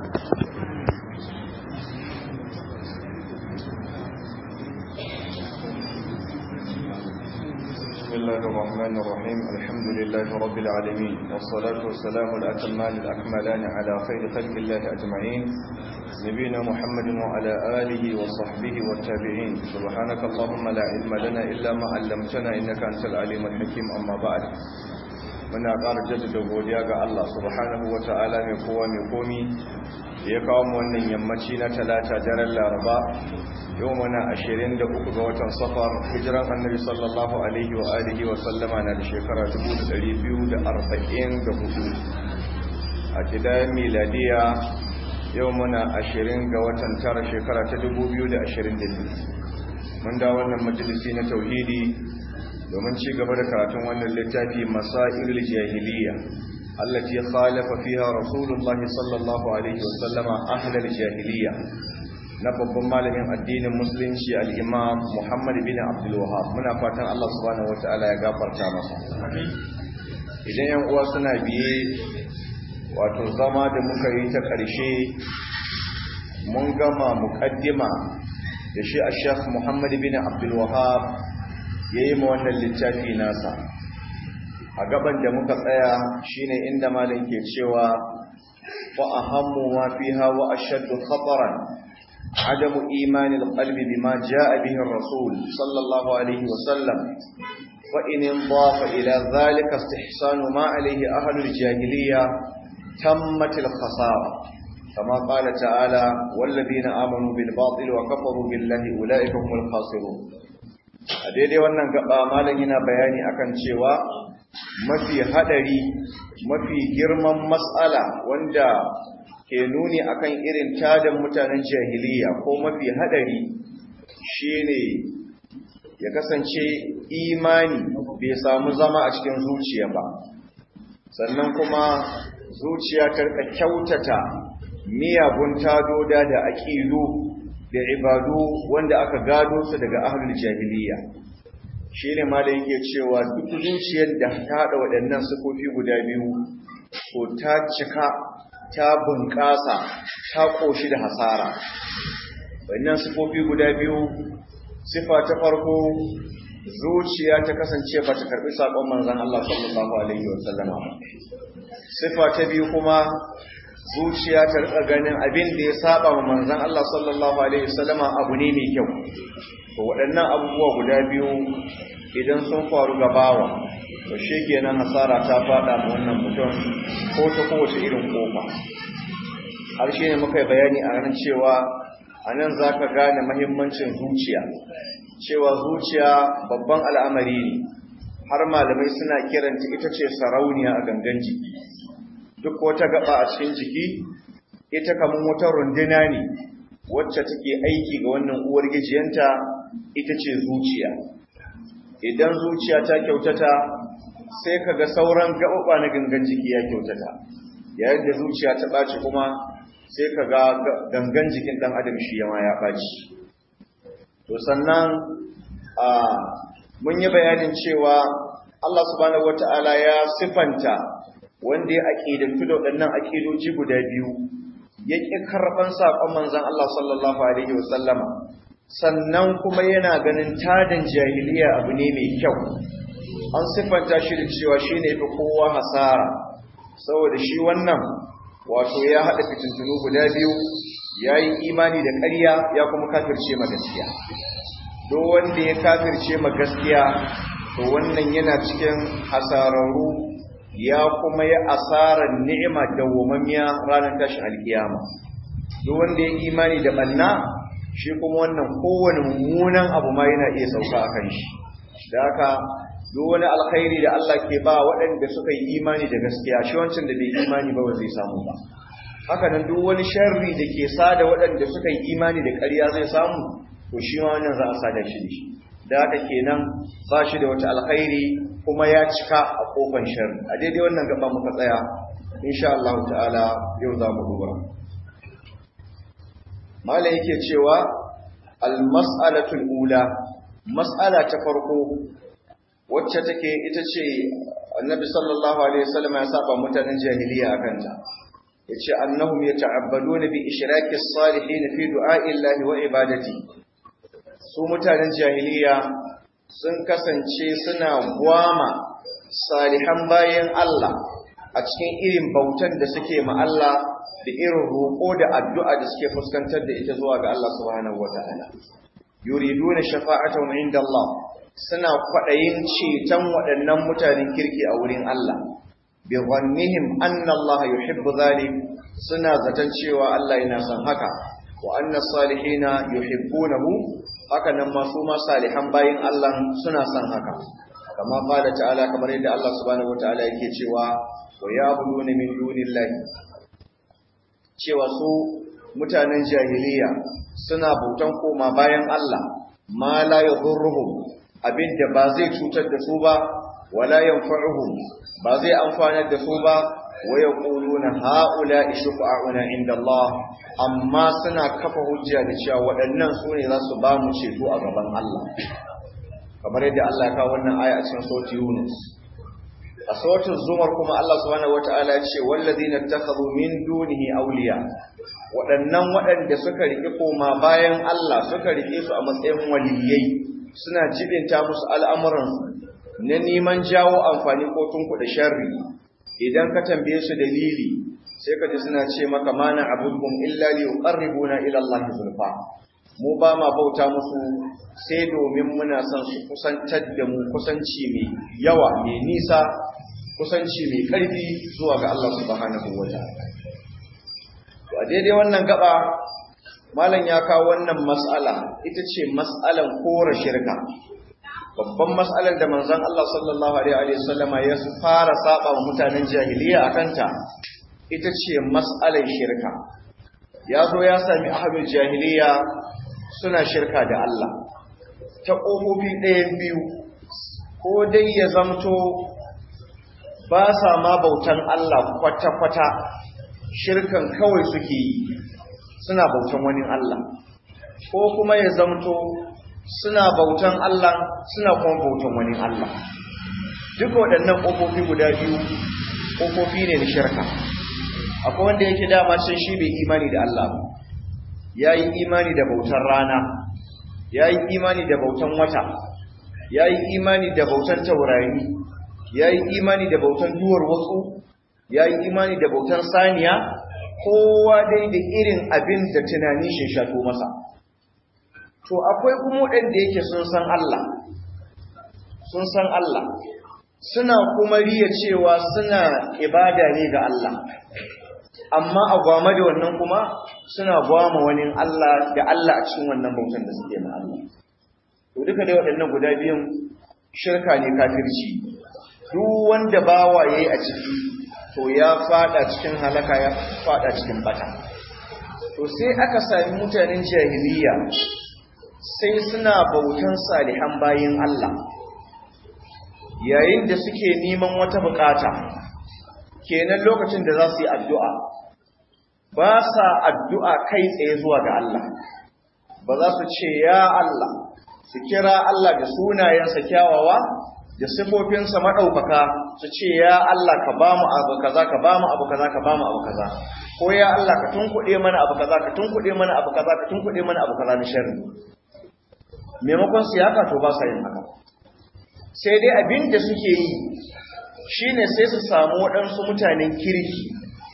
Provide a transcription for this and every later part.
بسم الله الرحمن الرحيم الحمد لله رب العالمين والصلاة والسلام الأتمان الأكملان على خير خلق الله أجمعين نبينا محمد وعلى آله وصحبه والتابعين سبحانك اللهم لا علم لنا إلا ما علمتنا إنك أنت العليم الحكيم أما بعد muna ƙara jaddada godiya ga Allah subhanahu wa ta'ala mai kowa mai komi ya kawo mu wannan yammaci na talata daren laraba yau muna ashirin da uku ga watan safar hijiran annabi sallallahu alaihi wa alihi wa sallama na da shekara dubu da ɗari biyu da arba'in da hudu a kidayen miladiya yau muna ashirin ga watan tara shekara ta dubu biyu da ashirin da biyu mun da wannan majalisi na tauhidi domin ci gaba da karatun wannan littafi masailul jahiliya allati khalafa fiha rasulullah sallallahu alaihi wasallama ahlul jahiliya na babban malamin addinin musulunci al-imam Muhammad bin Abdul Wahhab muna fatan Allah subhanahu wataala ya gafarta masa idan yan uwa suna biye wato zama da muka yi ta ƙarshe mun gama muqaddima da shi a Sheikh Muhammad bin Abdul Wahhab ya yi ma wannan littafi nasa a gaban da muka tsaya shine inda malin ke cewa wa ahammu ma fiha wa ashaddu khataran adamu imani alqalbi bima jaa bihi ar-rasul sallallahu alayhi wa sallam wa in indafa ila dhalika istihsanu ma alayhi ahlu al-jahiliyya tammat al-khasara كما قال تعالى والذين آمنوا بالباطل وكفروا بالله أولئك هم الخاسرون a daidai wannan gaba malam yana bayani akan cewa mafi hadari mafi girman mas'ala wanda ke nuni akan irin tadan mutanen jahiliya ko mafi hadari shine ya kasance imani bai samu zama a cikin zuciya ba sannan kuma zuciya ta rika kyautata miyagun tadoda da aqidu da ibadu wanda aka gado su daga ahlul jahiliya shine ma da yake cewa duk zuciyar da ta hada waɗannan sifofi guda biyu to ta cika ta bunƙasa ta koshi da hasara wannan sifofi guda biyu sifa ta farko zuciya ta kasance ba ta karbi sakon manzon Allah sallallahu alaihi wasallama sifa ta biyu kuma zuciya ta rika ganin abin da ya saba wa manzon Allah sallallahu alaihi wasallama abu ne mai kyau to waɗannan abubuwa guda biyu idan sun faru ga bawa to kenan hasara ta fada ma wannan mutum ko ta kowace irin kofa har shi ne muka yi bayani a ranar cewa a nan za ka gane mahimmancin zuciya cewa zuciya babban al'amari ne har malamai suna kiranta ita ce sarauniya a gangan jiki duk wata gaba a cikin jiki ita kamar wata runduna ne wacce take aiki ga wannan uwar gijiyanta ita ce zuciya idan zuciya ta kyautata sai kaga sauran gaba na gangan jiki ya kyautata yayin da zuciya ta ɓaci kuma sai kaga gangan jikin ɗan adam shi yama ya ɓaci to sannan a mun yi bayanin cewa Allah subhanahu wata'ala ya sifanta wanda ya aƙidantu da waɗannan aƙidoji guda biyu ya ƙi karɓan saƙon manzan Allah sallallahu Alaihi wasallama sannan kuma yana ganin tadan jahiliya abu ne mai kyau an siffanta shi da cewa shi ne fi kowa hasara saboda shi wannan wato ya haɗa fitintunu guda biyu ya yi imani da ƙarya ya kuma kafirce ma gaskiya do wanda ya kafirce ma gaskiya to wannan yana cikin hasararru ya kuma yi asarar ni'ima dawwamammiya ranar tashin alkiyama duk wanda ya imani da banna shi kuma wannan kowane mummunan abu ma yana iya sauka a kan shi da haka duk wani alkhairi da Allah ke ba waɗanda suka yi imani da gaskiya shi wancan da bai imani ba ba zai samu ba haka nan duk wani sharri da ke sada waɗanda suka yi imani da ƙarya zai samu to shi ma wannan za a sada shi da shi da haka kenan ba shi da wata alkhairi kuma ya cika a kofan sharri a daidai wannan gaba muka tsaya insha Allah ta'ala yau za mu duba mala yake cewa al-mas'alatul ula mas'ala ta farko wacce take ita ce annabi sallallahu alaihi wasallam ya saba mutanen jahiliya akan ta yace annahum yata'abbaduna bi ishraki as-salihin fi du'a'i Allah wa ibadati su mutanen jahiliya sun kasance suna gwama salihan bayan Allah a cikin irin bautan da suke ma Allah da irin roƙo da addu'a da suke fuskantar da ita zuwa ga Allah subhanahu wata'ala yuriduna shafa'atan inda Allah suna kwaɗayin ceton waɗannan mutanen kirki a wurin Allah bi dhannihim anna Allah yuhibbu dhalik suna zaton cewa Allah yana son haka wa anna salihina yuhibbunahu haka nan ma su ma salihan bayin Allah suna son haka kama qala ta'ala kamar yadda Allah subhanahu wataala yake cewa wa ya'buduna min dunillahi cewa su mutanen jahiliya suna bautan koma bayan Allah ma la yadhurruhum abinda ba zai cutar da su ba wala yanfa'uhum ba zai amfanar da su ba wa yaquluna haula shufa'una inda Allah amma suna kafa hujja da cewa waɗannan su ne za su ba mu ceto a gaban Allah kamar yadda Allah ya kawo wannan aya a cikin sautin Yunus a sautin Zumar kuma Allah subhanahu wataala ya ce wallazina takhadhu min dunihi awliya waɗannan waɗanda suka riƙe koma bayan Allah suka riƙe su a matsayin waliyai suna jibinta musu al'amuransu na neman jawo amfani ko tunkuɗa sharri idan ka tambaye su dalili sai ka ji suna ce maka mana abubuwan illa li yuqarribuna ila Allah zulfa mu ba ma bauta musu sai domin muna son su kusantar da mu kusanci mai yawa mai nisa kusanci mai ƙarfi zuwa ga Allah subhanahu wa ta'ala to a daidai wannan gaba malam ya kawo wannan mas'ala ita ce mas'alan kora shirka babban mas'alar da manzon Allah sallallahu alaihi wa sallama ya fara saba wa mutanen jahiliya akanta ita ce mas'alar shirka ya zo ya sami ahlul jahiliya suna shirka da Allah ta ƙofofi ɗayan biyu ko dai ya zamto ba sa ma bautan Allah kwata-kwata shirkan kawai suke yi suna bautan wani Allah ko kuma ya zamto suna bautan Allah suna kuma bautan wani Allah duk waɗannan ƙofofi guda biyu ƙofofi ne na shirka akwai wanda yake dama can shi bai imani da Allah ba ya yi imani da bautan rana ya yi imani da bautan wata ya yi imani da bautan taurari ya yi imani da bautan duwar wasu ya yi imani da bautan saniya kowa dai da irin abin da tunani shi shato masa to akwai kuma waɗanda yake sun san Allah sun san Allah suna kuma riya cewa suna ibada ne ga Allah amma a gwama da wannan kuma suna gwama wani Allah da Allah a cikin wannan bautan da suke na Allah to duka dai waɗannan guda biyun shirka ne kafirci duk wanda bawa yayi a ciki to ya fada cikin halaka ya fada cikin bata to sai aka sami mutanen jahiliya sai suna bautan salihan bayin Allah yayin da suke neman wata bukata kenan lokacin da za su yi addu'a ba sa addu'a kai tsaye zuwa ga Allah ba za su ce ya Allah su kira Allah da sunayensa kyawawa da sifofinsa maɗaukaka su ce ya Allah ka ba mu abu kaza ka ba mu abu kaza ka ba mu abu kaza ko ya Allah ka tunkuɗe mana abu kaza ka tunkuɗe mana abu kaza ka tunkuɗe mana abu kaza na sharri maimakon su haka to ba sa yin haka sai dai abin da suke yi shine sai su samu waɗansu mutanen kirki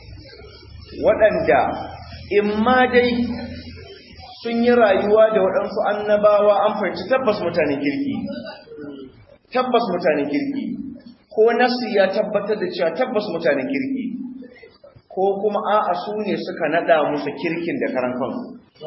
waɗanda in ma dai sun yi rayuwa da waɗansu annabawa an fahimci tabbas mutanen kirki tabbas mutanen kirki ko nasu ya tabbatar da cewa tabbas mutanen kirki ko kuma a'a su ne suka naɗa musu kirkin da karan kansu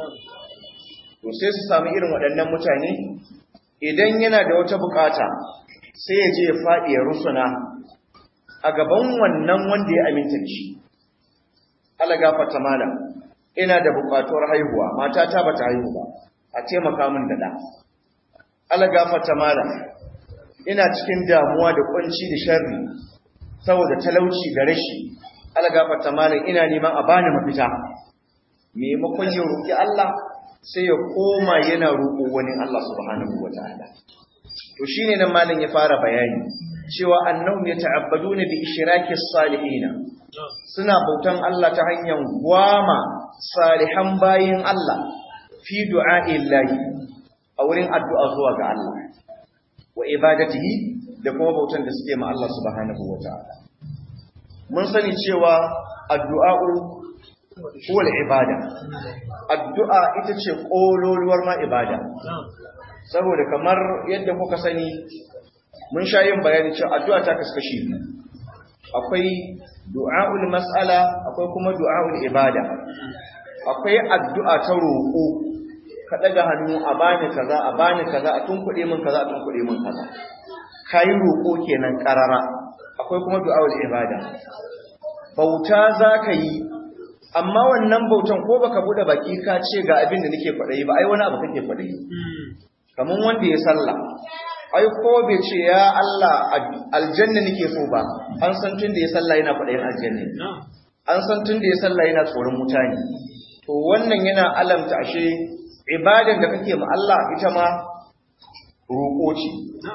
to sai su sami irin waɗannan mutane idan yana da wata bukata sai ya je ya faɗi ya rusuna a gaban wannan wanda ya aminta da shi Allah gafarta malam ina da bukatuwar haihuwa matata bata haihu ba a taimaka min da da Allah gafarta malam ina cikin damuwa da kunci da sharri saboda talauci da rashi Allah gafarta malam ina neman a bani mafita maimakon ya roki Allah sai ya koma yana roƙo wani Allah subhanahu wataala to shine nan malam ya fara bayani cewa annahum yata'abbaduna bi ishraki salihina suna bautan Allah ta hanyar gwama salihan bayin Allah fi du'a'illahi a wurin addu'a zuwa ga Allah wa ibadatihi da kuma bautan da suke ma Allah subhanahu wata'ala mun sani cewa addu'a'u huwa ibada addu'a ita ce kololuwar ma ibada saboda kamar yadda kuka sani mun sha yin bayani cewa addu'a ta kaskashi akwai du'a'ul mas'ala akwai kuma du'a'ul ibada akwai addu'a ta roƙo ka daga hannu a bani kaza a bani kaza a tunkuɗe min kaza a tunkuɗe min kaza kai roƙo kenan karara akwai kuma du'a'ul ibada bauta zaka yi amma wannan bautan ko baka bude baki ka ce ga abin da nake faɗai ba ai wani abu kake faɗai kaman wanda ya sallah ai ko bai ce ya Allah aljanna nake so ba an san tun da ya sallah yana faɗayin aljanna an san tun da ya sallah yana tsoron mutane to wannan yana alamta ashe ibadan da kake ma Allah ita ma roƙo ce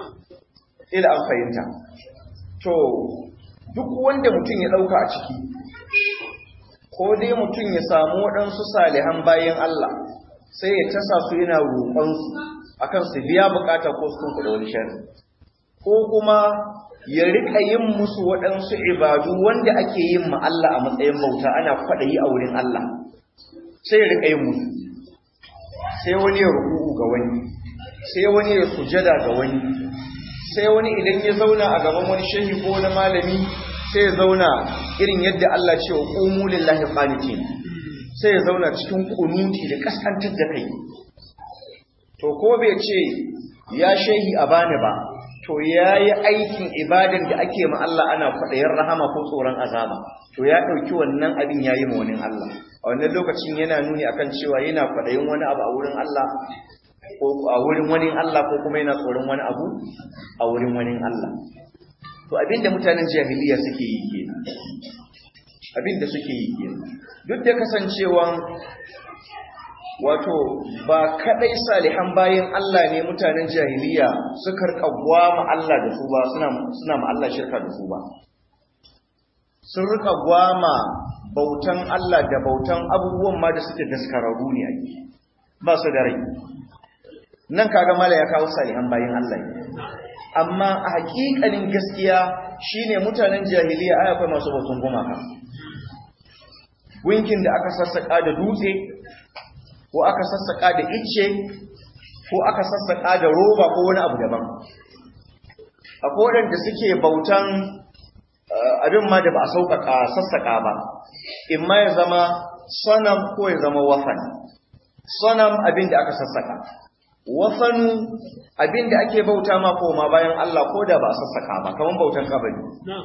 ila an fahimta to duk wanda mutum ya ɗauka a ciki ko dai mutum ya samu waɗansu salihan bayan Allah sai ya tasa su yana roƙonsu akan su biya bukata ko su kuɗa wani shari ko kuma ya rika yin musu waɗansu ibadu wanda ake yin ma Allah a matsayin bauta ana kwaɗayi a wurin Allah sai ya rika yin musu sai wani ya ruku'u ga wani sai wani ya sujada ga wani sai wani idan ya zauna a gaban wani shehi ko wani malami sai ya zauna irin yadda Allah ce wa qumu lillahi qanitin sai ya zauna cikin kunuti da kaskantar da kai to ko bai ce ya shehi a bani ba to yayi aikin ibadan da ake ma Allah ana kwadayin rahama ko tsoron azaba to ya dauki wannan abin yayi ma wani Allah a wannan lokacin yana nuni akan cewa yana kwadayin wani abu a wurin Allah ko a wurin wani Allah ko kuma yana tsoron wani abu a wurin wani Allah to abinda mutanen jahiliya suke yi kenan abinda suke yi kenan duk da kasancewan wato ba kadai salihan bayan Allah ne mutanen jahiliya suka rika ma Allah da su ba suna suna ma Allah shirka da su ba sun rika gwama bautan Allah da bautan abubuwan ma da suke daskararru ne ake ba su da rai nan kaga mala ya kawo salihan bayan Allah ne amma a hakikalin gaskiya shine mutanen jahiliya ai akwai masu bautan gumaka winkin da aka sassaka da dutse ko aka sassaka da icce ko aka sassaka da roba ko wani abu daban akwai waɗanda suke bautan abin ma da ba a sauƙaƙa sassaka ba in ma ya zama sanam ko ya zama wafan sanam abin da aka sassaka wafanu abin da ake bauta ma koma bayan Allah ko da ba a sassaka ba kamar bautan kabari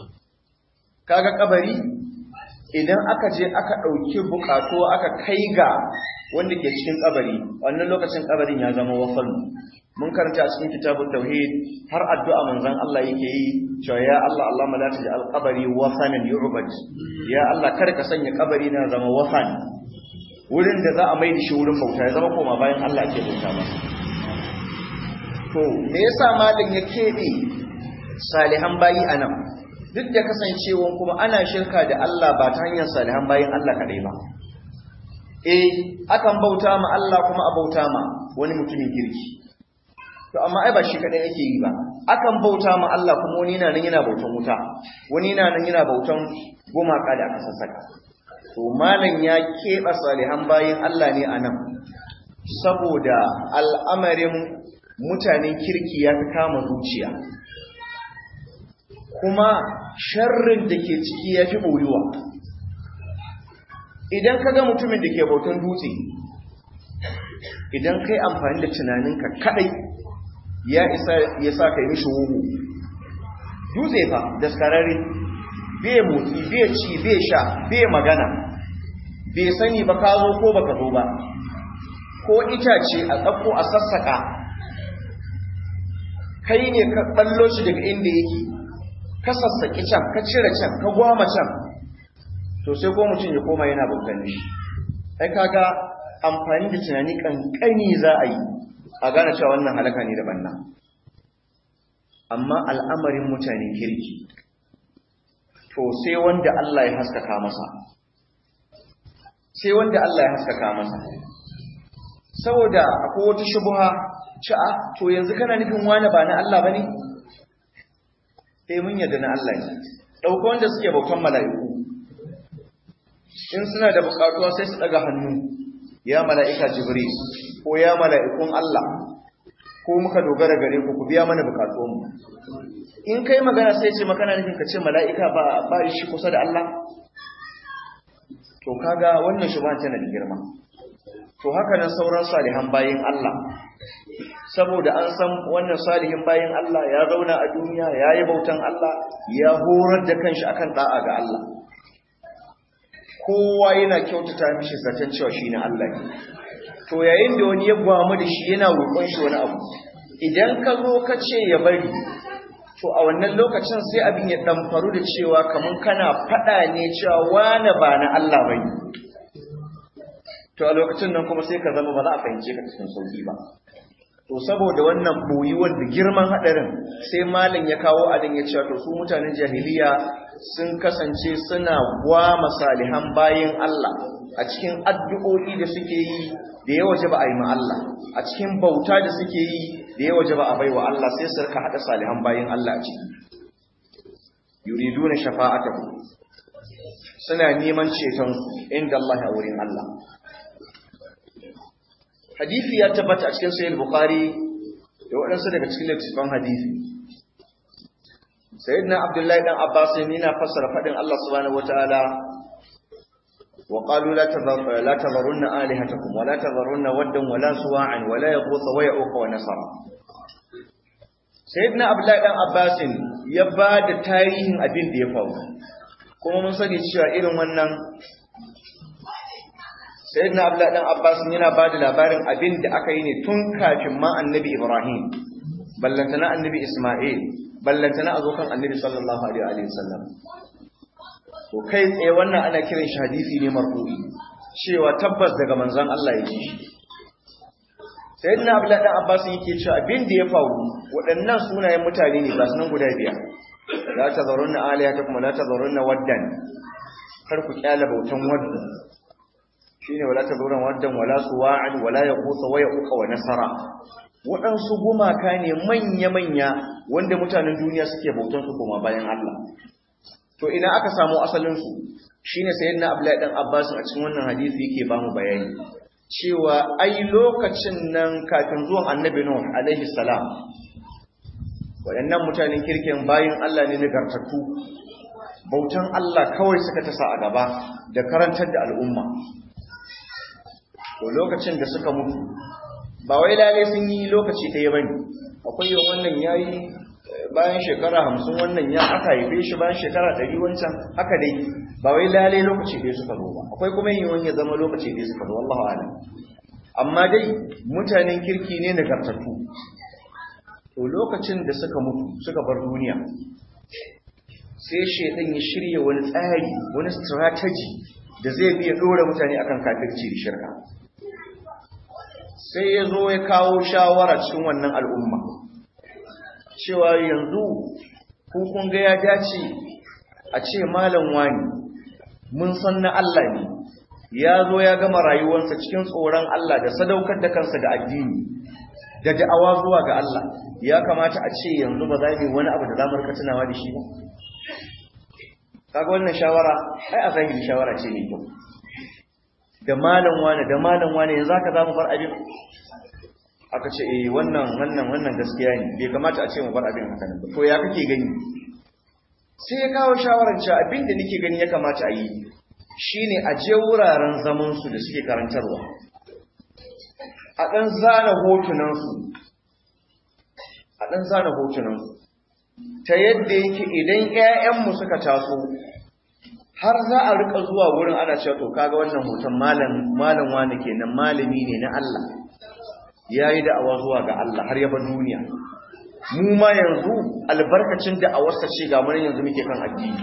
kaga kabari idan aka je aka ɗauki buƙatu aka kai ga wanda ke cikin kabari wannan lokacin kabarin ya zama wafan mun karanta a cikin kitabun tauhid har addu'a manzon Allah yake yi cewa ya Allah Allah ma la taj'al qabri wasanan yu'bad ya Allah kar ka sanya kabari na zama wafan wurin da za a mai da shi wurin bauta ya zama koma bayan Allah ke bauta masa to me yasa malam ya kebe salihan bayi anan duk da kasancewan kuma ana shirka da Allah ba ta hanyar salihan bayin Allah kadai ba eh akan bauta ma Allah kuma a bauta ma wani mutumin kirki to amma ai ba shi kadai yake yi ba akan bauta ma Allah kuma wani yana nan yana bautan wuta wani yana nan yana bautan gumaka da aka sassaka to malam ya keɓe salihan bayin Allah ne anan saboda al'amarin mutanen kirki ya fi kama zuciya kuma sharrin da ke ciki ya fi ɓoyuwa idan ka ga mutumin da ke bautan dutse idan kai amfani da tunaninka kadai ya isa ya sa ka yi mishi wuhu dutse fa daskararre bai motsi bai ci bai sha bai magana bai sani ba ka zo ko baka zo ba ko itace a tsakko a sassaka kai ne ka ballo shi daga inda yake ka sassaki can ka cire can ka gwama can to sai ko mutum ya koma yana bautan shi ai kaga amfani da tunani kankani za a yi a gane cewa wannan halaka ne da banna amma al'amarin mutanen kirki to sai wanda Allah ya haskaka masa sai wanda Allah ya haskaka masa saboda akwai wata shubuha cewa to yanzu kana nufin wani ba na Allah bane eh mun yadda na Allah ne dauko wanda suke bautan mala'iku in suna da bukatuwa sai su daga hannu ya mala'ika jibril ko ya mala'ikun Allah ko muka dogara gare ku ku biya mana bukatunmu in kai magana sai ce makana nufin ka ce mala'ika ba ba shi kusa da Allah to kaga wannan shubhan tana da girma to haka nan sauran salihan bayin Allah saboda an san wannan salihin bayin Allah ya zauna a duniya ya yi bautan Allah ya horar da kanshi akan da'a ga Allah kowa yana kyautata mishi zaton cewa shi ne Allah ne to yayin da wani ya gwamu da shi yana roƙon shi wani abu idan ka zo ka ce ya bari to a wannan lokacin sai abin ya ɗamfaru da cewa kamar kana faɗa ne cewa wane ba na Allah bane to a lokacin nan kuma sai ka zama ba za a fahimce ka cikin sauki ba to saboda wannan boyuwar da girman hadarin sai malin ya kawo adin ya cewa to su mutanen jahiliya sun kasance suna gwama salihan bayin Allah a cikin addu'o'i da suke yi da ya waje ba a yi ma Allah a cikin bauta da suke yi da ya waje ba a baiwa Allah sai su rika hada salihan bayin Allah a ciki yuriduna shafa'atahu suna neman ceton inda Allah a wurin Allah hadisi ya tabbata a cikin sahih bukhari da waɗansu daga cikin littattafan hadisi sayyidina abdullahi dan abbas yana fassara fadin Allah subhanahu wataala wa qalu la tadhar la tadharunna alihatakum wa la tadharunna waddan wa la suwa'an wa la yaghutha wa ya'uqa wa nasara sayyidina abdullahi dan abbas ya ba da tarihin abin da ya faru kuma mun sani cewa irin wannan sayyidina abdullahi dan abbas yana ba da labarin abin da aka yi ne tun kafin ma annabi ibrahim ballantana annabi isma'il ballantana a zo kan annabi sallallahu alaihi wa sallam to kai tsaye wannan ana kiran shi hadisi ne marfu'i cewa tabbas daga manzon Allah ya ji shi sayyidina abdullahi dan abbas yake cewa abin da ya faru waɗannan sunayen mutane ne ba sunan guda biyar la tazarunna alihatakum la tazarunna waddan kar ku kyala bautan waddan shine wala tazurun waddan wala suwa'an wala yaqusa wa yaquqa wa nasara waɗansu gumaka ne manya-manya wanda mutanen duniya suke bautan su kuma bayan Allah to ina aka samu asalin su shine sayyidina Abdullahi dan Abbas a cikin wannan hadisi yake ba mu bayani cewa ai lokacin nan kafin zuwan Annabi Nuh alaihi salam waɗannan mutanen kirkin bayin Allah ne nagartattu bautan Allah kawai suka tasa a gaba da karantar da al'umma to lokacin da suka mutu ba wai lalai sun yi lokaci ɗaya ba ne akwai yin wannan ya yi bayan shekara hamsin wannan ya aka haife shi bayan shekara ɗari wancan haka dai ba wai lalai lokaci ɗaya suka zo ba akwai kuma yin wani ya zama lokaci ɗaya suka zo wallahu alam amma dai mutanen kirki ne nagartattu to lokacin da suka mutu suka bar duniya sai shaidan ya shirya wani tsari wani strategy da zai biya ɗora mutane akan kafirci da shirka sai ya zo ya kawo shawara cikin wannan al'umma cewa yanzu kun ga ya dace a ce malam wani mun san na Allah ne ya zo ya gama rayuwarsa cikin tsoron Allah da sadaukar da kansa ga addini da da'awa zuwa ga Allah ya kamata a ce yanzu ba za mu wani abu da za mu rika tunawa da shi ba kaga wannan shawara ai a zahiri shawara ce mai kyau da malam wani da malam wani yanzu haka zamu bar abin aka ce eh wannan wannan wannan gaskiya ne bai kamata a ce mu bar abin haka nan to ya kake gani sai ya kawo shawaran cewa abin da nake gani ya kamata a yi shine a je wuraren zaman su da suke karantarwa a dan zana hotunan su a dan zana hotunan su ta yadda yake idan ƴaƴanmu suka taso har za a rika zuwa wurin ana cewa to kaga wannan hoton malam malam wani kenan malami ne na Allah yayi da'awa zuwa ga Allah har ya bar duniya mu ma yanzu albarkacin da'awarsa ce ga mun yanzu muke kan addini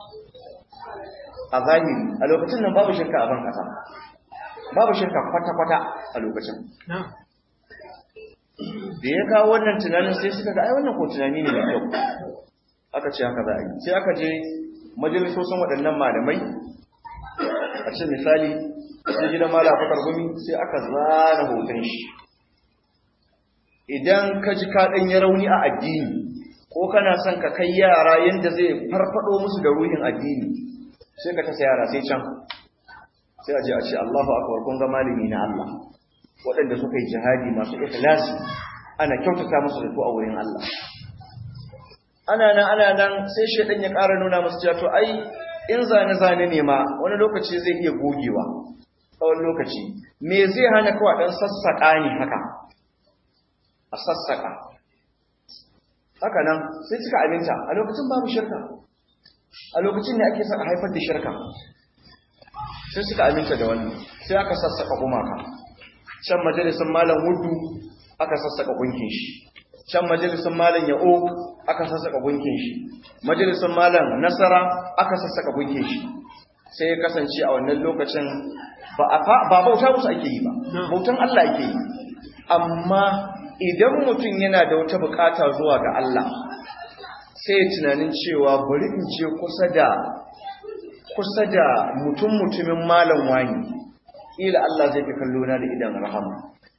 a zahiri a lokacin nan babu shirka a ban kasa babu shirka kwata kwata a lokacin da ya kawo wannan tunanin sai suka ga ai wannan ko tunani ne mai kyau aka ce haka za a yi sai aka je majalisosin waɗannan malamai a ce misali sai gidan mala fakar gumi sai aka zana hoton shi idan ka ji ka ɗan ya rauni a addini ko kana son ka kai yara yadda zai farfado musu da ruhin addini sai ka tasa yara sai can sai a je a ce Allahu akbar kun ga malami na Allah waɗanda suka yi jihadi masu ikhlasi ana kyautata musu da su a wurin Allah ana nan ana nan sai shedan ya ƙara nuna musu cewa to ai in zane zane ne ma wani lokaci zai iya gogewa tsawon lokaci me zai hana kawai dan sassaƙa ne haka a sassaƙa haka nan sai suka aminta a lokacin babu shirka a lokacin ne ake son a haifar da shirka sai suka aminta da wannan sai aka sassaka gumaka can majalisun malam wudu aka sassaka gunkin shi can majalisun malam ya'o aka sassaka gunkin shi majalisun malam nasara aka sassaka gunkin shi sai ya kasance a wannan lokacin ba bauta musu ake yi ba bautan Allah ake yi amma idan mutum yana da wata bukata zuwa ga Allah sai ya tunanin cewa bari in je kusa da kusa da mutum mutumin malam wani ila Allah zai fi kallo na da idan rahama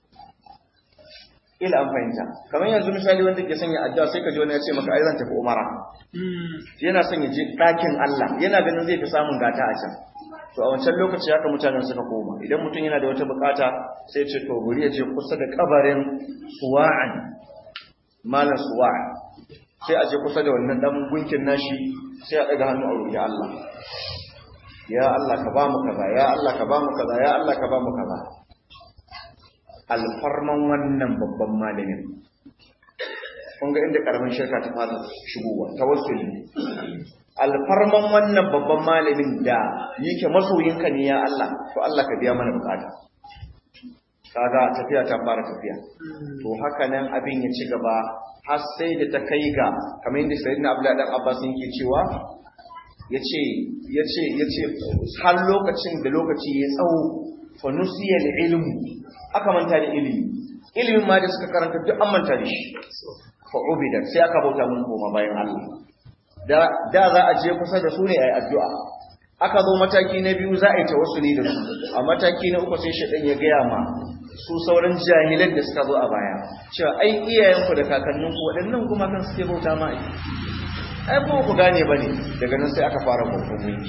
ila an fahimta kamar yanzu misali wanda ke sanya addu'a sai ka ji wani ya ce maka ai zan tafi umara yana son ya je ɗakin Allah yana ganin zai fi samun gata a can to a wancan lokaci haka mutanen suka koma idan mutum yana da wata bukata sai ce to bari ya je kusa da kabarin suwa'an malam suwa'an sai a je kusa da wannan dan gunkin nashi sai a daga hannu a roƙi Allah ya Allah ka ba mu kaza ya Allah ka ba mu kaza ya Allah ka ba mu kaza alfarman wannan babban malamin kun ga inda karamin shirka ta fara shigowa tawassuli alfarman wannan babban malamin da yake masoyinka ne ya Allah to Allah ka biya mana bukata kaga tafiya ta fara tafiya to haka nan abin ya ci gaba har sai da ta kai ga kamar yadda sayyidina Abdullahi dan Abbas yake cewa yace yace yace har lokacin da lokaci ya tsawo fa nusiya ilmu aka manta da ilimi ilimin ma da suka karanta duk an manta da shi fa ubida sai aka bauta mun koma bayan Allah da da za a je kusa da su ne ayi addu'a aka zo mataki na biyu za a yi tawassuli da su a mataki na uku sai shedan ya gaya ma su sauran jahilan da suka zo a baya cewa ai iyayenku da kakanninku waɗannan kuma kan suke bauta ma ai ai ko ku gane bane daga nan sai aka fara bautan gunki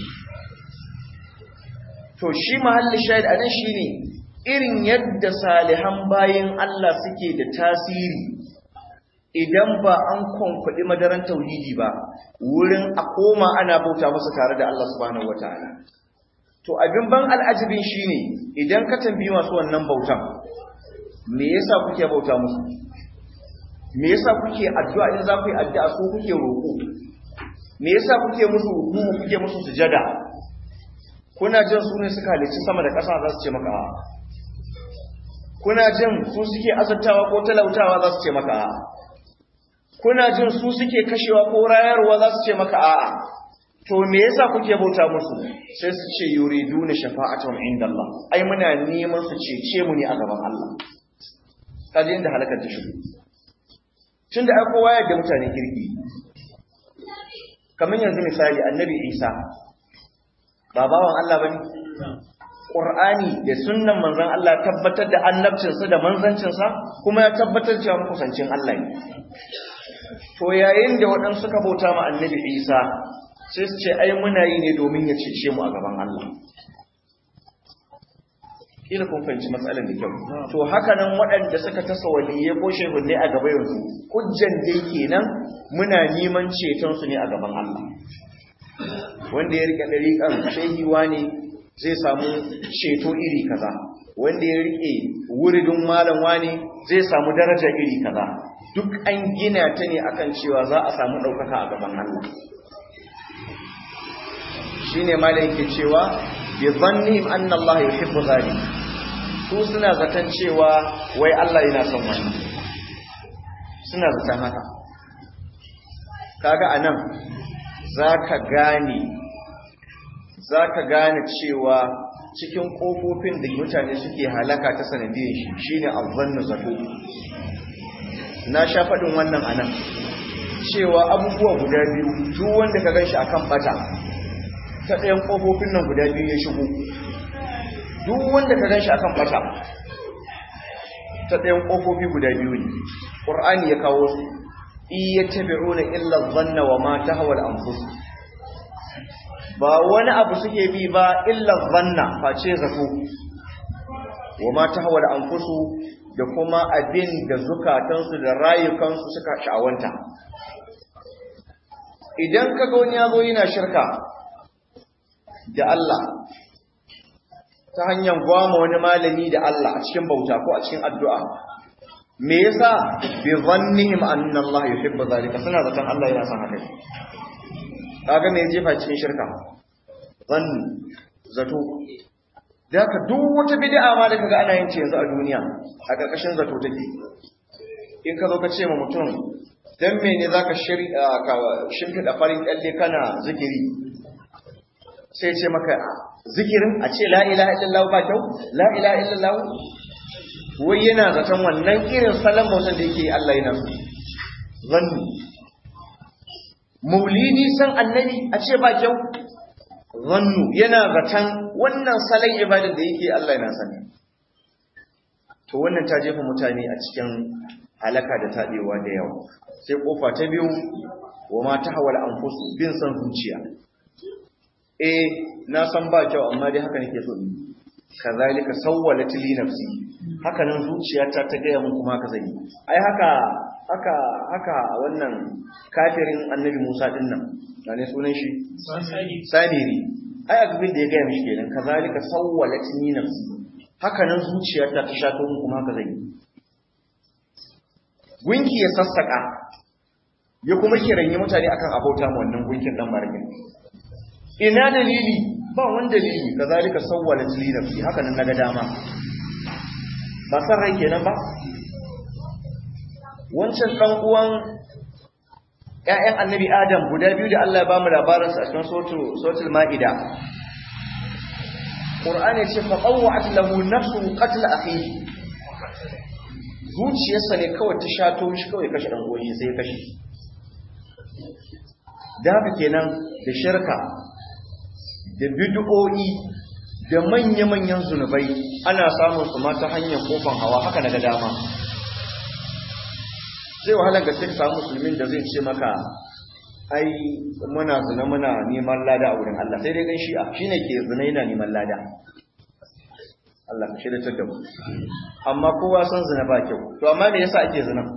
to shi mahallin shahid anan shine irin yadda salihan bayin Allah suke da tasiri idan ba an kwankwaɗi madaran tauhidi ba wurin a koma ana bauta musu tare da Allah subhanahu wataala to abin ban al'ajibin shine idan ka tambayi masu wannan bautan me yasa kuke bauta musu me yasa kuke addu'a in za ku yi addu'a ko kuke roƙo me yasa kuke musu ruku kuke musu sujada kuna jin su ne suka halicci sama da ƙasa za su ce maka a'a kuna jin su suke azabtawa ko talautawa za su ce maka a'a kuna jin su suke kashewa ko rayarwa za su ce maka a'a to me yasa kuke bauta musu sai su ce yuriduna shafa'atan inda Allah ai muna neman su cece mu ne a gaban Allah kaje inda halakar ta shigo tunda ai kowa ya da mutane kirki kamar yanzu misali annabi Isa ba bawan Allah bane Qur'ani da sunnan manzon Allah tabbatar da annabcinsa da manzancinsa kuma ya tabbatar cewa kusancin Allah ne to yayin da waɗansu suka bauta ma annabi Isa sai su ce ai muna yi ne domin ya cece mu a gaban Allah kila kun fahimci matsalar da kyau to haka nan waɗanda suka tasa waliyai ko shehunne a gaba yanzu hujjan dai kenan muna neman ceton su ne a gaban Allah wanda ya rike dariƙan shehiwa ne zai samu ceto iri kaza wanda ya rike wuridin malam wani zai samu daraja iri kaza duk an gina ta ne akan cewa za a samu ɗaukaka a gaban Allah shine malam yake cewa bi dhannihim anna Allah yuhibbu zalik su suna zaton cewa wai Allah yana son wannan suna zaton haka kaga anan zaka gane zaka gane cewa cikin kofofin da mutane suke halaka ta sanadiyar shi shine azzannu zato na sha faɗin wannan anan cewa abubuwa guda biyu duk wanda ka ganshi akan bata ta ɗayan ƙofofin nan guda biyu ya shigo duk wanda ka ganshi akan bata ta ɗayan ƙofofi guda biyu ne ƙur'ani ya kawo su iya tabi'una illa zanna wa ma tahwa al-anfus ba wani abu suke bi ba illa zanna face zato wa ma tahwa al-anfus da kuma abin da zukatansu da rayukansu suka sha'awanta idan ka ga wani yazo yana shirka da Allah ta hanyar gwama wani malami da Allah a cikin bauta ko a cikin addu'a me yasa bi dhannihim anna Allah yuhibbu zalika suna zaton Allah yana son haka kaga me jefa cikin shirka zann zato da ka duk wata bid'a ma da kaga ana yin ce yanzu a duniya a karkashin zato take in ka zo ka ce ma mutum dan mene zaka shirya ka shimfida farin kalle kana zikiri sai ce maka zikirin a ce la ilaha illallah ba kyau la ilaha illallah wai yana zaton wannan irin salon bautan da yake Allah yana so zanni maulidi san annabi a ce ba kyau zannu yana zaton wannan salon ibadar da yake Allah yana sani to wannan ta jefa mutane a cikin halaka da taɗewa da yawa sai kofa ta biyu wa ma tahawal anfusu bin san zuciya eh na san ba kyau amma dai haka nake so in kazalika sawwalat li nafsi haka nan zuciyata ta gaya mun kuma haka zai ai haka haka haka wannan kafirin annabi Musa din nan ne sunan shi saniri ai abin da ya gaya mishi kenan kazalika sawwalat li nafsi haka nan zuciyata ta shato mun kuma haka zai gunki ya sassaka ya kuma kiranyi mutane akan abauta mu wannan gunkin dan margin ina dalili ba wani dalili kazalika sawwalat li nafsi haka nan naga dama ba san rai kenan ba wancan dan uwan ƴaƴan annabi adam guda biyu da Allah ya bamu labarin su a cikin suratul suratul maida qur'ani ce fa qawwa'at lahu nafsu qatl akhihi zuciyarsa ne kawai ta shato shi kawai kashe dan uwan sai ya kashe da haka kenan da shirka da bid'o'i da manya-manyan zunubai ana samun su ma ta hanyar kofan hawa haka daga dama zai wahalar gaske ka samu musulmin da zai ce maka ai muna zina muna neman lada a wurin Allah sai dai dan shi'a shine ke zina yana neman lada Allah ka shirya da mu amma kowa san zina ba kyau to amma me yasa ake zina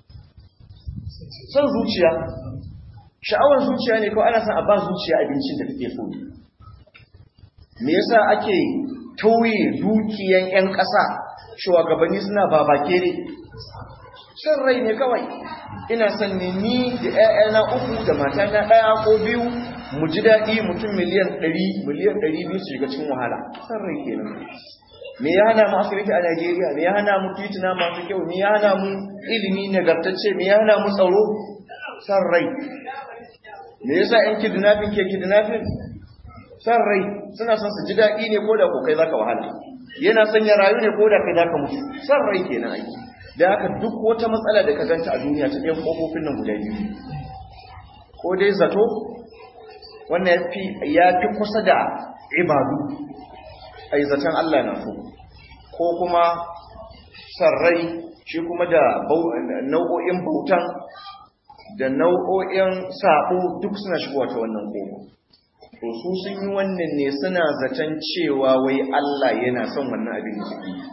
son zuciya sha'awar zuciya ne ko ana son a ba zuciya abincin da take so me yasa ake tauye dukiyan 'yan ƙasa shugabanni suna babake ne shan rai ne kawai ina son ne ni da 'ya'yana uku da matana ɗaya ko biyu mu ji daɗi mutum miliyan ɗari miliyan ɗari biyu su shiga cikin wahala san rai kenan me ya hana mu asibiti a Najeriya me ya hana mu titina masu kyau me ya hana mu ilimi nagartacce me ya hana mu tsaro san rai me yasa 'yan kidnapping ke kidnapping san rai suna son su ji daɗi ne ko da ko kai zaka wahala yana son ya rayu ne ko da kai zaka mutu san rai kenan ai da haka duk wata matsala da ka ganta a duniya ta ɗayan kofofin nan guda biyu ko dai zato wannan ya fi ya fi kusa da ibadu ai zaton Allah na so ko kuma san rai shi kuma da nau'o'in bautan da nau'o'in sabo duk suna shigowa ta wannan kofa to su sun yi wannan ne suna zaton cewa wai Allah yana son wannan abin da suke yi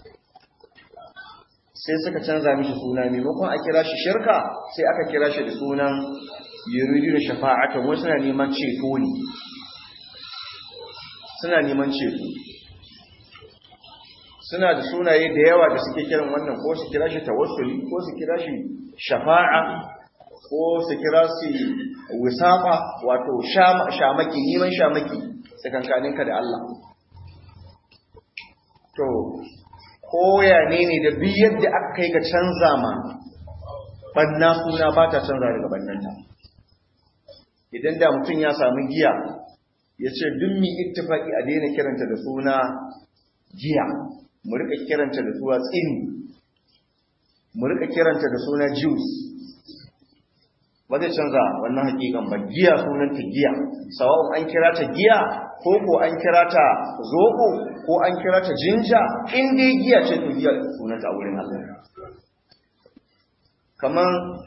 sai suka canza mishi suna maimakon a kira shi shirka sai aka kira shi da sunan yuridu da shafa'atan wasu suna neman ceto ne suna neman ceto suna da sunaye da yawa da suke kiran wannan ko su kira shi tawassuli ko su kira shi shafa'a ko su kira su wisafa wato shamaki neman shamaki tsakankaninka da Allah to koya ne ne da bi yadda aka kai ga canza ma banna suna ba ta canza daga bannanta idan da mutum ya samu giya ya ce duk mi ittifaki a daina kiranta da suna giya mu rika kiranta da suna tsini mu rika kiranta da suna juice ba zai canza wannan hakikan ba giya sunanta giya sawa'un an kira ta giya ko ko an kira ta zoɓo ko an kira ta jinja in dai giya ce to giya sunanta a wurin Allah kamar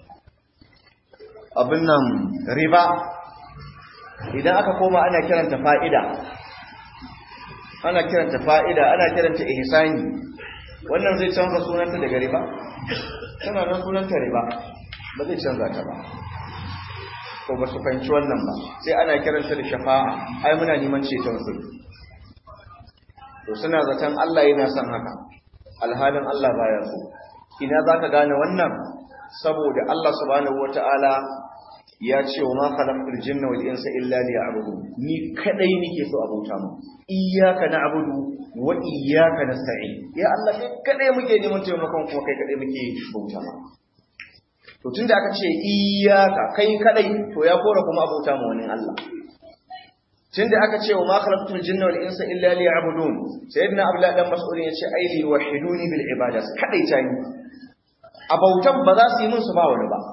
abin nan riba idan aka koma ana kiranta fa'ida ana kiranta fa'ida ana kiranta ihsani wannan zai canza sunanta daga riba tana nan sunanta riba ba zai canza ta ba ko ba su fahimci wannan ba sai ana kiranta da shafa'a ai muna neman ceton su to suna zaton Allah yana son haka alhalin Allah baya so ina zaka gane wannan saboda Allah subhanahu wataala ya ce wa ma khalaqtul jinna wal insa illa liya'budun ni kadai nake so a bauta mu iyyaka na'budu wa iyyaka nasta'in ya Allah kai kadai muke neman taimakon kuma kai kadai muke bauta ma to tunda aka ce iyyaka kai kadai to ya kora kuma a bauta mu wani Allah tunda aka ce wa ma khalaqtul jinna wal insa illa liya'budun sayyidina abdullah dan mas'ud ya ce ai li wahiduni bil ibadat kadai ta ni a bautan ba za su yi min su ba wani ba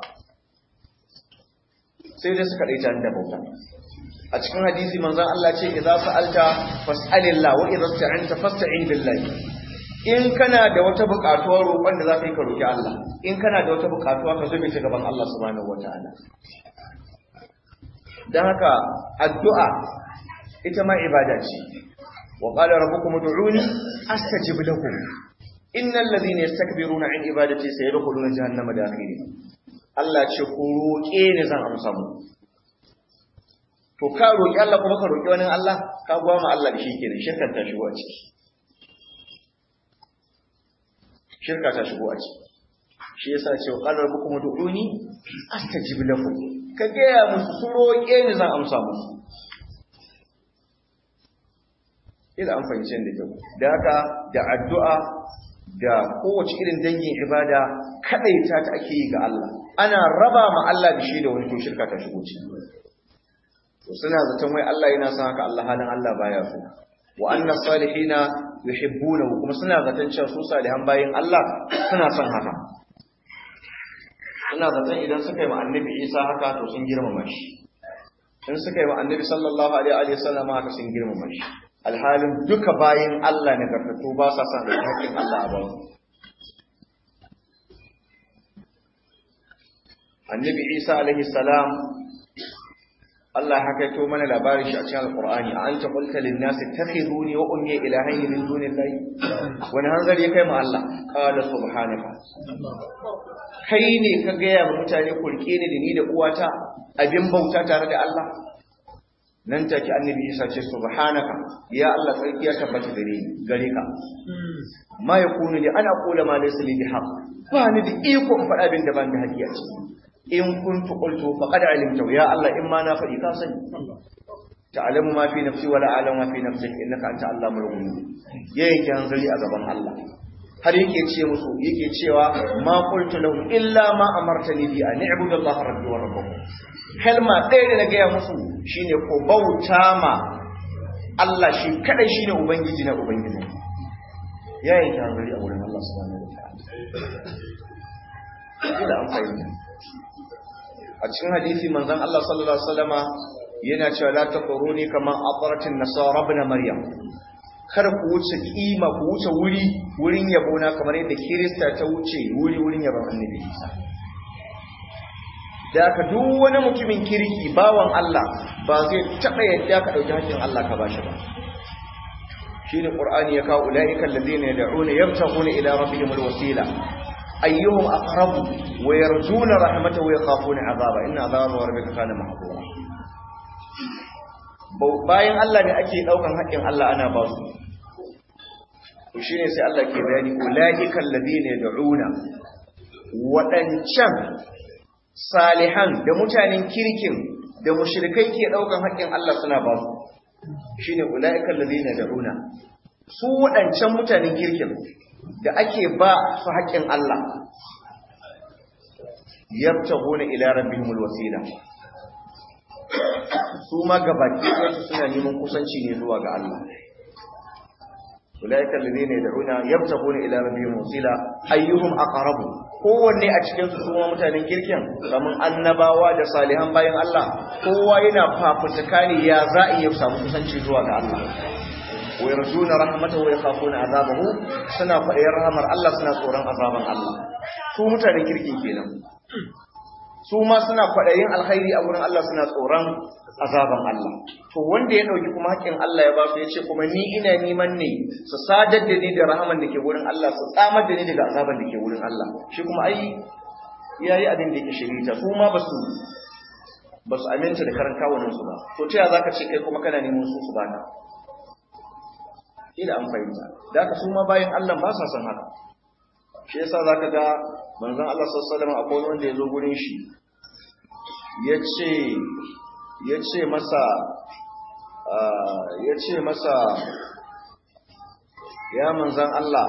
sai dai suka daita da bauta a cikin hadisi manzon Allah ce idza sa'alta fas'alillah wa idza sta'anta fasta'in billahi in kana da wata buƙatuwar roƙon da za ka yi ka roƙi Allah in kana da wata buƙatuwa ka zube ta gaban Allah subhanahu wataala dan haka addu'a ita ma ibada ce wa qala rabbukum ud'uni astajib lakum innal ladhina yastakbiruna an ibadati sayadkhuluna jahannama dakhirin Allah ce ku roƙe ni zan amsa mu to ka roƙi Allah kuma ka roƙi wani Allah ka gwama Allah da shi kenan shirka ta shigo a ciki shirka ta shigo a ciki shi yasa ce qala rabbukum ud'uni astajib lakum ka gaya musu su roƙe ni zan amsa musu ila an fahimci da kyau da haka da addu'a da kowace irin dangin ibada kadaita ta ake yi ga Allah ana raba ma Allah da shi da wani to shirka ta shigo ciki to suna zaton wai Allah yana son haka Allah halin Allah baya so wa anna salihina yuhibbunahu kuma suna zaton cewa su salihan bayin Allah suna son haka suna zaton idan suka yi ma annabi Isa haka to sun girmama shi in suka yi ma annabi sallallahu alaihi wa sallam haka sun girmama shi alhalin duka bayin Allah ne gargato ba sa son haƙƙin Allah a bayan annabi Isa alaihi salam Allah haka yato mana labarin shi a cikin Al-Qur'ani a anta qulta lin nas takhiduni wa ummi ilahaini min dunillahi wani hanzari kai ma Allah qala subhanaka kai ne ka gaya wa mutane kurke ni da ni da uwata abin bauta tare da Allah nan take annabi Isa ce subhanaka ya Allah sarki ya tabbata gare ni gare ka ma yakunu li ana qula ma laysa li bihaq ba ni da iko in faɗa abin da ban da haƙiƙa ce in kuntu qultu faqad alimta ya Allah in ma na faɗi ka sani ta'lamu ma fi nafsi wala a'lamu ma fi nafsik innaka anta allamul ghuyub yayin hanzari a gaban Allah har yake ce musu yake cewa ma qultu lahum illa ma amartani bi an i'budu Allah rabbi wa rabbakum kalma ɗaya da na gaya musu shine ko bauta ma Allah shi kadai shine ubangiji na ubangiji yayin hanzari a wurin Allah subhanahu wa ta'ala ila an fahimta a cikin hadisi manzon Allah sallallahu alaihi wasallama yana cewa la taquruni kama aqratin nasara ibn maryam kar ku wuce kima ku wuce wuri wurin yabo na kamar yadda kirista ta wuce wuri wurin yabon annabi Isa da ka duk wani mutumin kirki bawan Allah ba zai taba yadda ka dauki hakkin Allah ka bashi ba shine qur'ani ya kawo ulaika alladhina yad'una yabtaghuna ila rabbihimul wasila ayyuhum aqrabu wa yarjuna rahmatahu wa yakhafuna azaba inna azaba rabbika kana mahdura bayan Allah ne ake daukan haƙin Allah ana ba su to shine sai Allah ke bayani ulaikal ladina yad'una wadancan salihan da mutanen kirkin da mushrikai ke daukan haƙin Allah suna ba su shine ulaikal ladina yad'una su wadancan mutanen kirkin da ake ba su haƙƙin Allah yabtaguna ila rabbihimul wasila su ma gabaki ɗayansu suna neman kusanci ne zuwa ga Allah ulaika alladhina yad'una yabtaguna ila rabbihim wasila ayyuhum aqrabu kowanne a cikin su kuma mutanen kirkin kaman annabawa da salihan bayan Allah kowa yana fafutuka ne ya za'i ya samu kusanci zuwa ga Allah wa yarjuna rahmatahu wa yakhafuna azabahu suna faɗin rahmar Allah suna tsoron azaban Allah su mutanen kirkin kenan su ma suna kwaɗayin alkhairi a wurin Allah suna tsoron azaban Allah to wanda ya ɗauki kuma haƙƙin Allah ya ba su ya ce kuma ni ina neman ne su sadar da ni da rahaman da ke wurin Allah su tsamar da ni daga azaban da ke wurin Allah shi kuma ai yayi abin da yake shirita su ma basu basu aminta da karan kawunan su ba to ta zaka ce kai kuma kana neman su su baka ila an fahimta da ka su ma bayan Allah ba sa son haka shi yasa zaka ga manzon Allah sallallahu alaihi wasallam akwai wanda ya zo gurin shi yace yace masa yace masa ya manzon Allah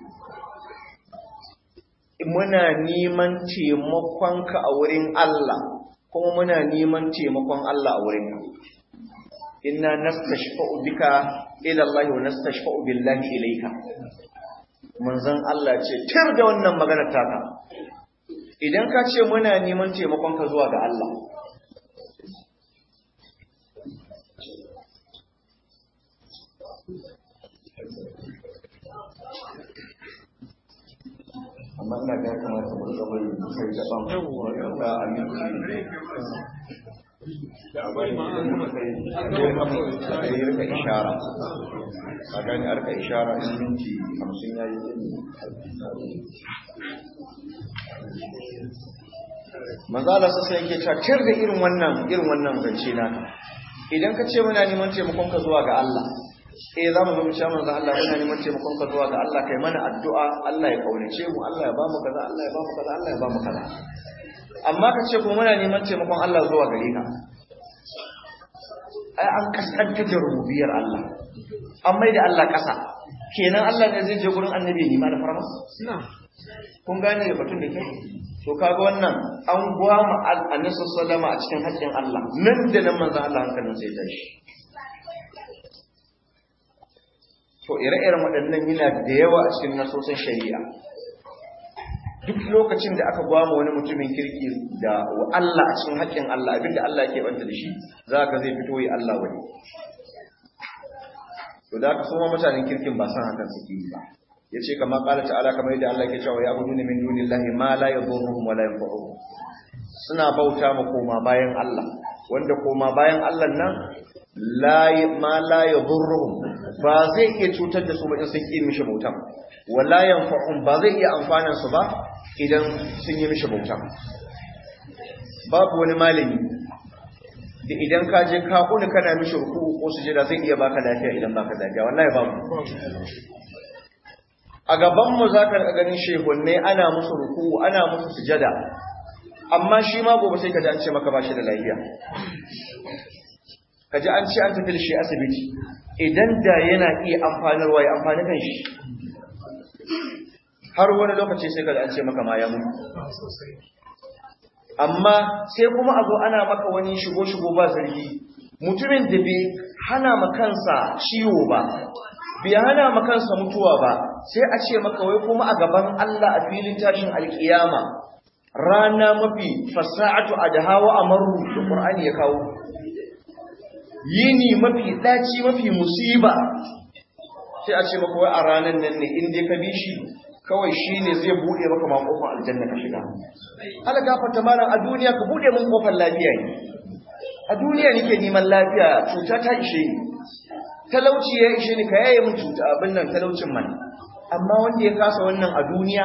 muna neman taimakonka a wurin Allah kuma muna neman taimakon Allah a wurin inna nastashfa'u bika ila Allah wa nastashfa'u billahi ilayka manzon Allah ce tir da wannan maganar taka idan ka ce muna neman taimakon ka zuwa ga Allah amma ina ga kamata mu rika bari sai da ban wanda a minti yi rika ishara a gani a rika ishara in minti hamsin ya yi manzala su sai yake cakir da irin wannan irin wannan zance naka idan ka ce muna neman taimakon ka zuwa ga Allah eh za mu zo mu ce manzo Allah muna neman taimakon ka zuwa ga Allah kai mana addu'a Allah ya kaunace mu Allah ya ba mu kaza Allah ya ba mu kaza Allah ya ba mu kaza amma ka ce kuma muna neman taimakon Allah zuwa gare ka ai an kaskantar da rububiyar Allah an mai da Allah ƙasa kenan Allah ne zai je gurin annabi ne ma da farma kun gane da batun da ke to kaga wannan an gwama annabi sallama a cikin haƙƙin Allah nan da nan manzon Allah hankalin sai tashi to ire-iren waɗannan yana da yawa a cikin nasosin shari'a duk lokacin da aka gwama wani mutumin kirki da Allah a cikin haƙƙin Allah abinda Allah ke banta da shi za ka zai fito yi Allah wani to da aka soma mutanen kirkin ba san hakan suke yi ba ya ce kama ƙala ta'ala kamar yadda Allah ke cewa ya gudu min dunillahi ma la yadurruhum wa la yanfa'uhum suna bauta ma koma bayan Allah wanda koma bayan Allah nan la ma la yadurruhum ba zai iya cutar da su ba in sun ƙi mishi bautan wala yanfa'un ba zai iya amfanan su ba idan sun yi mishi bautan babu wani malami da idan ka je ka kuni kana mishi ruku'u ko sujada zai iya baka lafiya idan baka lafiya wallahi babu a gaban mu zaka ga ganin shehunne ana musu ruku'u ana musu sujada amma shi ma gobe sai ka ji an ce maka ba shi da lafiya ka ji an ce an tafi da shi asibiti idan da yana iya amfanarwa ya amfani kan shi har wani lokaci sai ka ji an ce maka ma ya mutu amma sai kuma a zo ana maka wani shigo-shigo ba zargi mutumin da bai hana ma kansa ciwo ba bai hana ma kansa mutuwa ba sai a ce maka wai kuma a gaban Allah a filin tashin alkiyama rana mafi fasa'atu adhawa amaru da Qur'ani ya kawo yini mafi ɗaci mafi musiba sai a ce maka wai a ranar nan ne in dai ka bi shi kawai shi ne zai buɗe maka ma ƙofar aljanna ka shiga ala gafarta malam a duniya ka buɗe min ƙofar lafiya ne a duniya nake neman lafiya cuta ta ishe ni talauci ya ishe ni ka yaye min cuta abin nan talaucin man amma wanda ya kasa wannan a duniya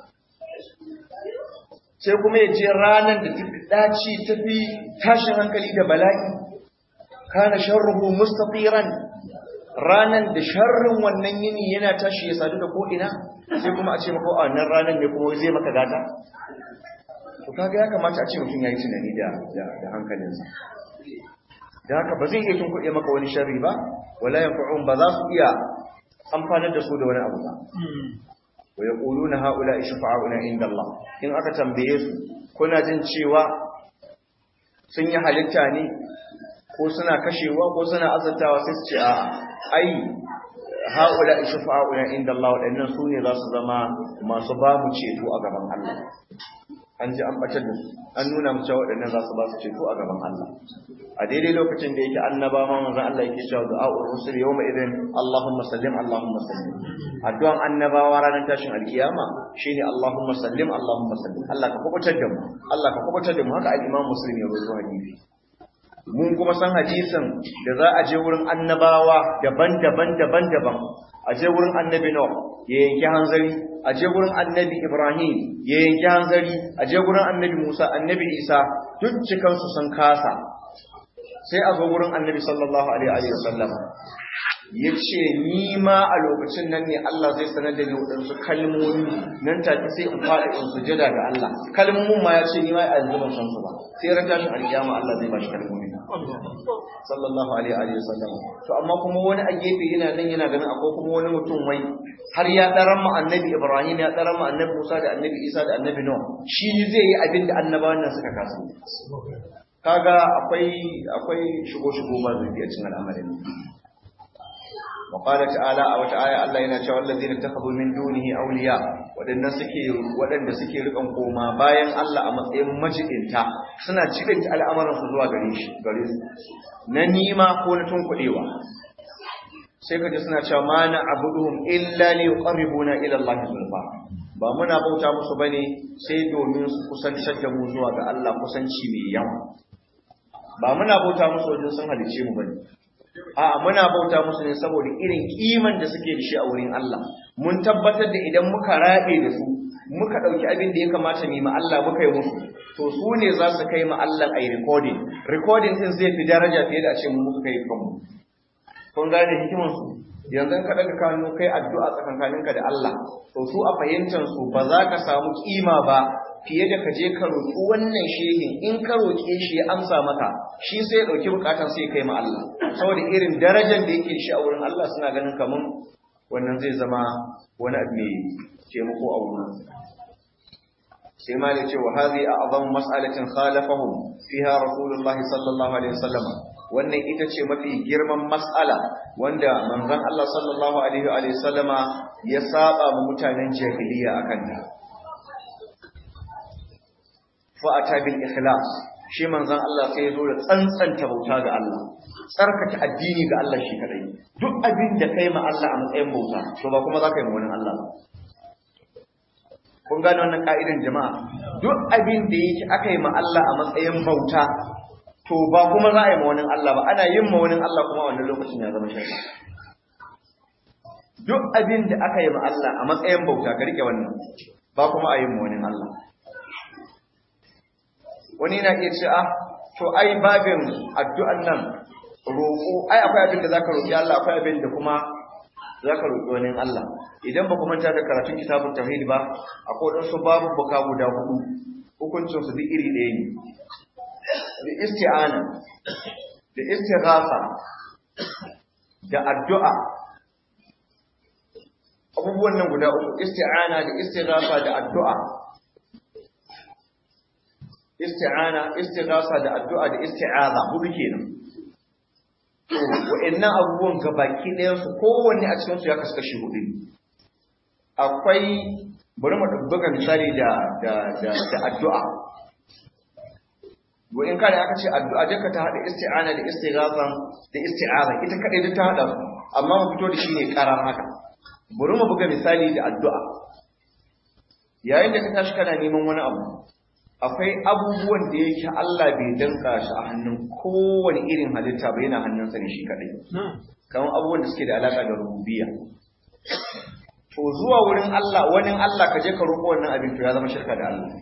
sai kuma ya je ranar da ta ɗaci ta fi tashin hankali da bala'i kana sharruhu mustaqiran ranan da sharrin wannan yini yana tashi ya sadu da ko ina sai kuma a ce maka a wannan ranan ne kuma zai maka gata to kaga ya kamata a ce mutum yayi tunani da da hankalinsa da haka ba zai iya tunkuɗe maka wani sharri ba wala yanfa'un ba za su iya amfanar da su da wani abu ba wa yaquluna haula ishfa'una inda Allah in aka tambaye su kuna jin cewa sun yi halitta ne ko suna kashewa ko suna azantawa sai su ce a ai haula shufa'una inda Allah waɗannan su ne za su zama masu ba mu ceto a gaban Allah an ji an batar da su an nuna mu cewa waɗannan za su ba su ceto a gaban Allah a daidai lokacin da yake annaba ma manzon Allah yake cewa du'a'ur rusul yawma idin Allahumma sallim Allahumma sallim addu'an annabawa ranar tashin alkiyama shine Allahumma sallim Allahumma sallim Allah ka kubutar da mu Allah ka kubutar da mu haka al-Imam Muslim ya rawaito hadisi mun kuma san hadisin da za a je wurin annabawa daban-daban daban-daban a je wurin annabi Nuh ya yanki hanzari a je wurin annabi Ibrahim ya yanki hanzari a je wurin annabi Musa annabi Isa duk cikansu sun kasa sai a zo wurin annabi sallallahu alaihi wa sallam ya ce ni ma a lokacin nan ne Allah zai sanar da ni waɗansu kalmomi nan take sai in faɗi in sujada ga Allah kalmomin ma ya ce ni ma a yanzu ban san su ba sai ran tashin alkiyama Allah zai bashi kalmomi sallallahu alaihi wa sallam to amma kuma wani a gefe yana nan yana ganin akwai kuma wani mutum wai har ya daran mu annabi Ibrahim ya daran mu annabi Musa da annabi Isa da annabi Nuh shi zai yi abin da annabawan nan suka kasa kaga akwai akwai shigo shigo ba zai a cikin al'amarin وقال تعالى أو تعالى الله ينشاء الذين اتخذوا من دونه أولياء ودن سكي ودن سكي رقم قوما باين الله أما مجئنتا سنة جئنت الأمر فزوا غريش غريش ننيما كونتون قديوا sai ka ji suna cewa ma na abuduhum illa li yuqarribuna ila Allah zulfa ba muna bauta musu bane sai domin su kusantar da mu zuwa ga Allah kusanci mai yawa ba muna bauta musu wajen sun halice mu bane A'a muna bauta musu ne saboda irin kiman da suke da shi a wurin Allah. Mun tabbatar da idan muka rabe da su, muka ɗauki abin da ya kamata mu ma Allah muka yi musu, to su ne za su kai ma Allah a yi recording. Recording din zai fi daraja fiye da a ce mu muka kai kanmu. Kun gane hikiman su? Yanzu ka ɗaga kanu kai addu'a tsakankaninka da Allah, to su a fahimtar su ba za ka samu kima ba fiye da ka je ka roƙi wannan shehin in ka roƙe shi ya amsa maka shi sai ya ɗauki buƙatar sai kai ma Allah saboda irin darajar da yake shi a wurin Allah suna ganin kaman wannan zai zama wani abu mai taimako a wurin sai ma da cewa hadhi a'zamu mas'alatin khalafahum fiha rasulullah sallallahu alaihi wasallam wannan ita ce mafi girman mas'ala wanda manzon Allah sallallahu alaihi wa sallama ya saba ma mutanen jahiliya akan ta fa'ata bil ikhlas shi manzon Allah sai ya zo da tsantsanta bauta ga Allah tsarkake addini ga Allah shi kadai duk abin da kai ma Allah a matsayin bauta to ba kuma za ka yi ma wani Allah ba kun gane wannan ka'idan jama'a duk abin da yake aka yi ma Allah a matsayin bauta to ba kuma za a yi ma wani Allah ba ana yin ma wani Allah kuma wannan lokacin ya zama shirka duk abin da aka yi ma Allah a matsayin bauta ka rike wannan ba kuma a yin ma wani Allah wani na iya ce ah to ai babin addu'an nan roƙo ai akwai abin da zaka roƙi Allah akwai abin da kuma zaka roƙi wani Allah idan ba ku manta da karatun kitabun tauhid ba akwai wadansu babu buka guda hudu hukuncin su duk iri ɗaya ne da isti'ana da istighatha da addu'a abubuwan nan guda uku isti'ana da istighatha da addu'a isti'ana istighasa da addu'a da isti'aza hudu kenan to wa'annan abubuwan gabaki ɗayan su kowanne a cikin su ya kasu kashi hudu akwai bari mu buga misali da da da, da addu'a wa in kada aka ce addu'a duka ta hada isti'ana da istighatha da isti'aza ita kadai duk ta hada su amma mu fito da shi ne karar haka bari mu buga misali da addu'a yayin da ka tashi kana neman wani abu akwai abubuwan da yake Allah bai danka shi a hannun kowane irin halitta ba yana hannunsa ne shi kadai kamar abubuwan da suke da alaka da rububiyya to zuwa wurin Allah wani Allah ka je ka roƙo wannan abin to ya zama shirka da Allah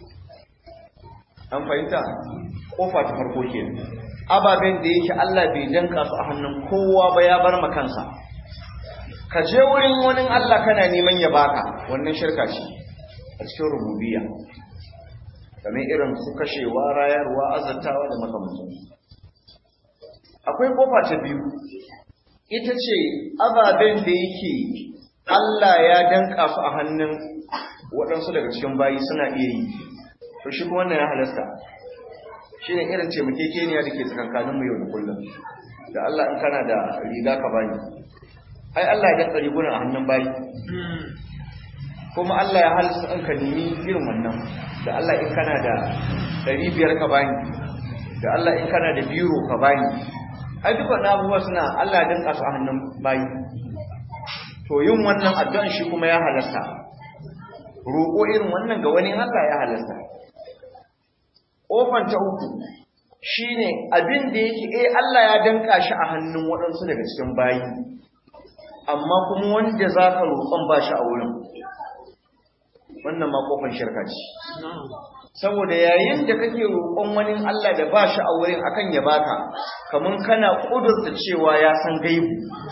an fahimta kofa ta farko ke ababen da yake Allah bai danka su a hannun kowa ba ya bar makansa ka je wurin wani Allah kana neman ya baka wannan shirka ce a cikin rububiyya kamar irin su kashewa rayarwa azantawa da makamantan akwai kofa ta biyu ita ce ababen da yake Allah ya danka su a hannun waɗansu daga cikin bayi suna iya yi to shi kuma wannan ya halasta shi ne irin taimakekeniya da ke tsakankanin mu yau da kullum da Allah in kana da riga ka bani ai Allah ya danka rigunan a hannun bayi kuma Allah ya halsa in ka nemi irin wannan da Allah in kana da ɗari biyar ka bani da Allah in kana da biro ka bani ai duk wannan abubuwa suna Allah ya danka su a hannun bayi to yin wannan addu'an shi kuma ya halasta roƙo irin wannan ga wani Allah ya halasta ƙofan ta uku shine abin da yake eh Allah ya danka shi a hannun waɗansu daga cikin bayi amma kuma wanda za ka roƙon ba shi a wurin wannan ma ƙofan shirka ce saboda yayin da kake roƙon wani Allah da ba shi a wurin akan ya baka kaman kana ƙudurta cewa ya san gaibu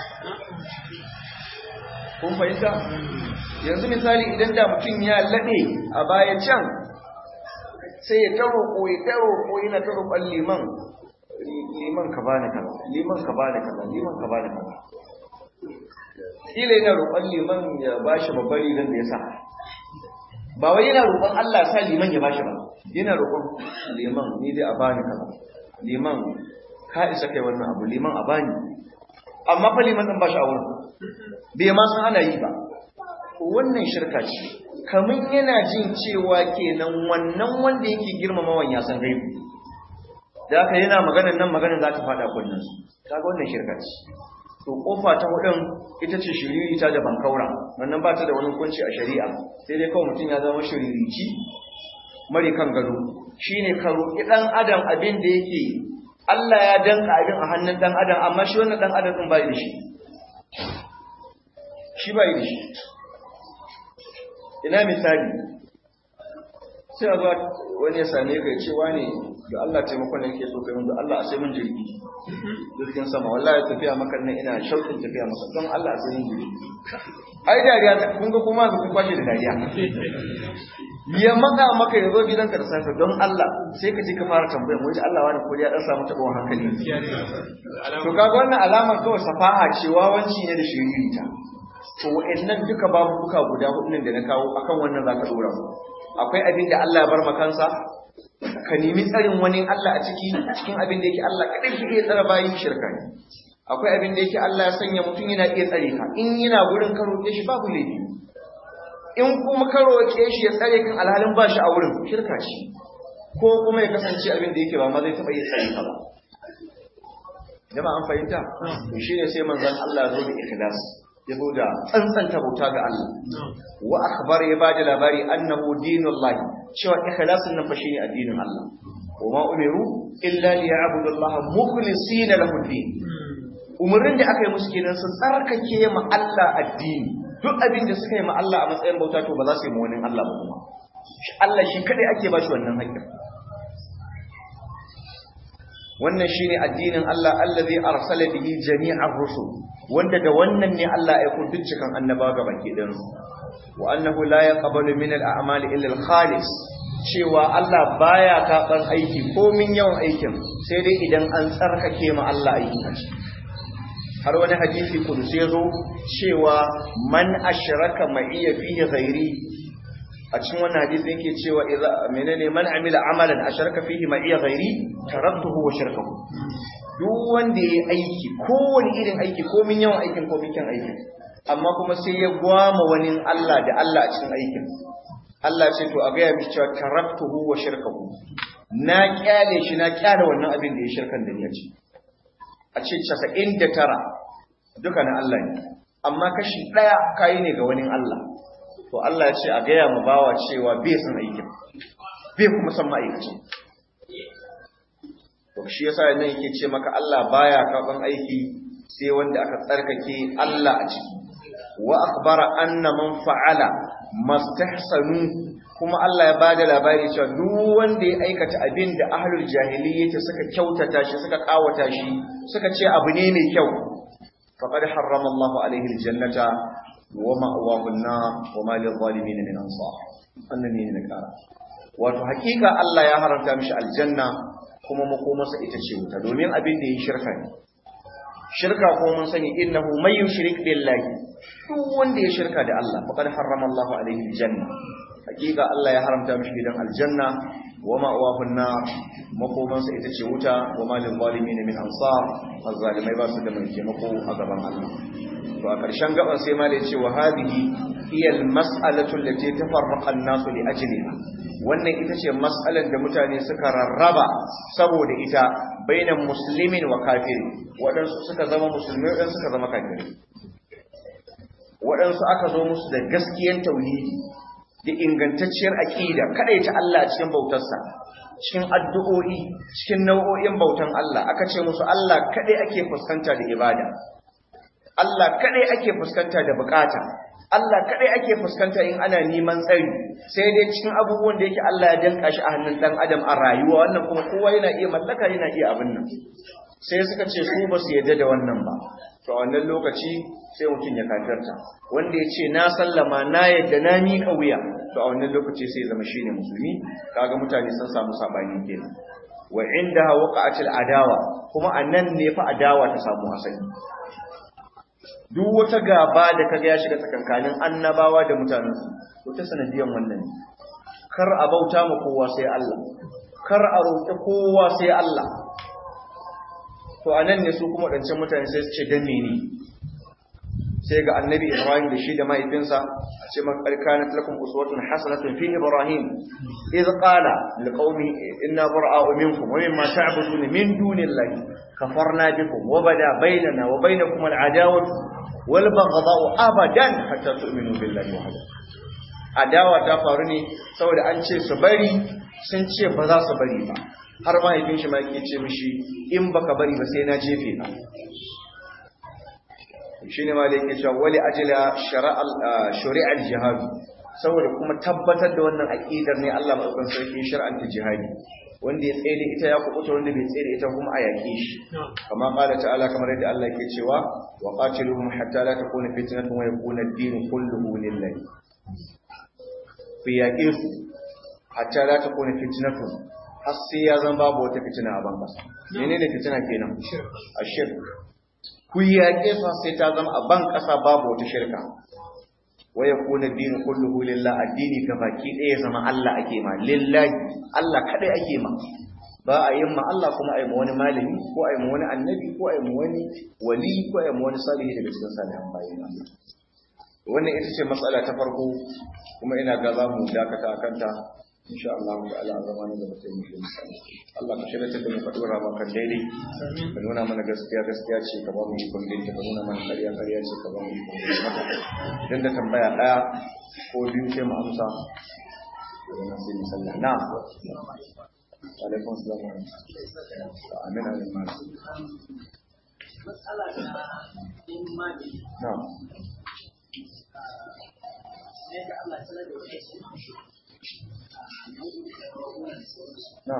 kun fahimta yanzu misali idan da mutum ya laɗe a baya can sai ya taro ko ya taro ko yana taro ban liman liman ka bani kaza liman ka bani kaza liman ka bani kaza kila yana roƙon liman ya bashi babbar rigar da ya sa ba wai yana roƙon Allah sa liman ya bashi ba yana roƙon liman ni dai a bani kaza liman ka isa kai wannan abu liman a bani amma fa liman din bashi a wurin bai ma san ana yi ba wannan shirka ce kamun yana jin cewa kenan wannan wanda yake girmamawan ya san gaibu da haka yana maganar nan maganar za ta fada kunnen su kaga wannan shirka ce to kofa ta hudun ita ce shiririta da bankaura wannan ba ta da wani hukunci a shari'a sai dai kawai mutum ya zama shiririci mari kan gado shine ka roƙi dan adam abin da yake Allah ya danka abin a hannun dan adam amma shi wannan dan adam din bai da shi shi bai da shi ina misali sai a zuwa wani ya same ka ya ce wani da Allah taimakon da yake so kai mun da Allah a sai mun jirgi jirgin sama wallahi tafiya maka nan ina shauƙin tafiya maka don Allah a sai mun jirgi ai dariya kun ga kuma ku kwashe da dariya ya maka maka ya zo gidanka da safe don Allah sai ka je ka fara tambayar mu Allah wani ko ya dan samu tabon hankali to kaga wannan alamar kawai safaha ce wawanci ne da shiririta to wa'annan duka babu buka guda hudun da na kawo akan wannan zaka dora mu akwai abin da Allah ya bar makansa ka nemi tsarin wani Allah a ciki cikin abin da yake Allah kadai shi iya tsara bayin shirka ne akwai abin da yake Allah ya sanya mutum yana iya tsare ka in yana gurin ka roƙe shi babu laifi in kuma ka roƙe shi ya tsare kan alhalin ba shi a wurin shirka ce ko kuma ya kasance abin da yake ba ma zai taɓa iya tsare ka ba jama'a an fahimta to shine sai manzon Allah ya zo da ikhlas ya zo da tsantsanta bauta ga Allah wa akhbar ya bada labari annahu dinullahi cewa ikhlasin nan fa shine addinin Allah wa ma umiru illa liya'budu Allah mukhlisina lahu din umurnin da aka yi musu kenan su tsarkake ma Allah addini duk abin da suka yi ma Allah a matsayin bauta to ba za su yi ma wani Allah ba kuma Allah shi kadai ake ba shi wannan haƙƙin wannan shine addinin Allah allazi arsala bihi jami'ar rusul wanda da wannan ne Allah ya kun dukkan annabawa ga baki din wa annahu la yaqbalu min al-a'mal illa al-khalis cewa Allah baya karban aiki ko min yawan aikin sai dai idan an tsarkake ma Allah aikin har wani hadisi kudusi yazo cewa man ashraka ma'iya fihi ghairi a cikin wannan hadisi yake cewa idza menene man amila amalan asharaka fihi ma'iya ghairi taraktuhu wa shirkahu duk wanda yayi aiki kowane irin aiki ko min yawan aikin ko min kyan aikin amma kuma sai ya gwama wani Allah da Allah a cikin aikin Allah ce to a ga ya mishi cewa taraktuhu wa shirkahu na kyale shi na kyale wannan abin da ya shirkan da ni ya ce a ce 99 duka na Allah ne amma kashi daya kai ne ga wani Allah to Allah ya ce a gaya mu bawa cewa bai san aikin bai kuma san ma'aikaci to shi yasa nan yake ce maka Allah baya karban aiki sai wanda aka tsarkake Allah a ciki wa akhbara anna man fa'ala mastahsanu kuma Allah ya bada labari cewa duk wanda ya aikata abin da ahlul jahiliyyah suka kyautata shi suka kawata shi suka ce abu ne mai kyau faqad harrama Allahu alaihi aljannata ومأواه النار وما للظالمين من أنصار أنني نكارا wato hakika Allah ya haramta mishi aljanna kuma makomarsa ita ce wuta domin abin da ya shirka ne shirka ko mun sani innahu may yushrik billahi duk wanda ya shirka da Allah faqad harrama Allahu alaihi aljanna hakika Allah ya haramta mishi gidan aljanna wa ma'awahu an-nar makomansa ita ce wuta wa ma lil zalimin min ansar azzalimai ba su da mai taimako a gaban Allah to a ƙarshen gaban sai malai ce wa hadhihi hiya al-mas'alatu allati tafarraqa an-nasu li ajliha wannan ita ce mas'alar da mutane suka rarraba saboda ita bainan muslimin wa kafiri waɗansu suka zama musulmai waɗansu suka zama kafiri waɗansu aka zo musu da gaskiyan tauhidi da ingantacciyar aƙida ta Allah a cikin bautarsa cikin addu'o'i cikin nau'o'in bautan Allah aka ce musu Allah kaɗai ake fuskanta da ibada Allah kaɗai ake fuskanta da bukata Allah kaɗai ake fuskanta in ana neman tsari sai dai cikin abubuwan da yake Allah ya danka shi a hannun ɗan adam a rayuwa wannan kuma kowa yana iya mallaka yana iya abin nan sai suka ce su ba su yarda da wannan ba to a wannan lokaci sai mutum ya kafirta wanda ya ce na sallama na yadda na miƙa wuya to a wannan lokaci sai zama shine musulmi kaga mutane sun samu sabani kenan wa indaha waqa'atil adawa kuma anan ne fa adawa ta samu asali duk wata gaba da kaga ya shiga tsakankanin annabawa da mutanensu to ta sanadiyan wannan ne kar a bauta ma kowa sai Allah kar a roƙi kowa sai Allah to anan ne su kuma wadancan mutane sai su ce dan mene sai ga annabi Ibrahim da shi da mahaifinsa a ce man karkanat lakum uswatun hasanatun fi Ibrahim idh qala liqaumi inna bara'u minkum wa mimma ta'budun min dunillahi kafarna bikum wa bada bainana wa bainakum al'adawatu wal baghdha'u abadan hatta tu'minu billahi wahdahu adawa ta faru ne saboda an ce su bari sun ce ba za su bari ba har mahaifin shi ma yake ce mishi in baka bari ba sai na jefe ka shine ma da yake cewa wali ajla shari'al jihad saboda kuma tabbatar da wannan aqidar ne Allah madaukakin sarki shar'anta jihadi wanda ya tsaye da ita ya kubuta wanda bai tsaye da ita kuma a yake shi kamar qala ta'ala kamar yadda Allah yake cewa wa qatiluhum hatta la takuna fitnatun wa yakuna ad-din kulluhu lillahi fi yaqe su hatta la takuna fitnatun har sai ya zan babu wata fitina a ban kasa menene fitina kenan ashirk ku yaƙe su sai ta zama a ban ƙasa babu wata shirka waya kuna dinu kulluhu lillah addini ka baki ɗaya zama Allah ake ma lillahi Allah kadai ake ma ba a yin ma Allah kuma a yi ma wani malami ko a yi ma wani annabi ko a yi ma wani wali ko a yi ma wani salihi daga cikin salihan bayin Allah wannan ita ce matsala ta farko kuma ina ga za mu dakata a kanta insha Allah ta'ala a zama da mutum shi Allah ka shirya da mu faɗi rama kan daidai ka nuna mana gaskiya gaskiya ce ka ba mu ikon daidai ka nuna mana ƙarya ƙarya ce ka ba mu ikon daidai mata idan da tambaya ɗaya ko biyu sai mu amsa daga nan sai mu sallah na alaikum salam wa rahmatullahi amin amin ma matsala ta imani na ne da Allah ta da wani shi na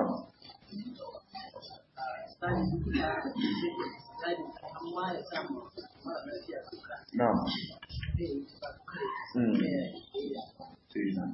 tsari da tsari amma ya samu mara lafiya duka na zai yi ba Mm. kare sai na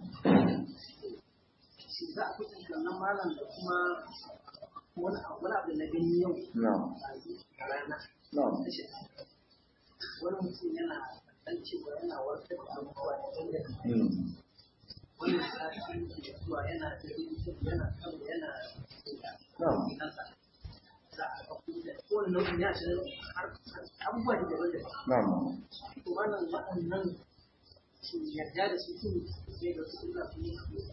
shi za a kusa nan malam da kuma wani abu wani abu da na gani yau na a rana na na shi wani mutum yana dan cewa yana warkar da abubuwa da wanda Mm. wani sati da zuwa yana da yana kan yana na kansa za a ga kuma da kowane nau'in ya shi har abubuwa da daban daban na to wannan waɗannan su yarda da su tun sai ga su suna su yi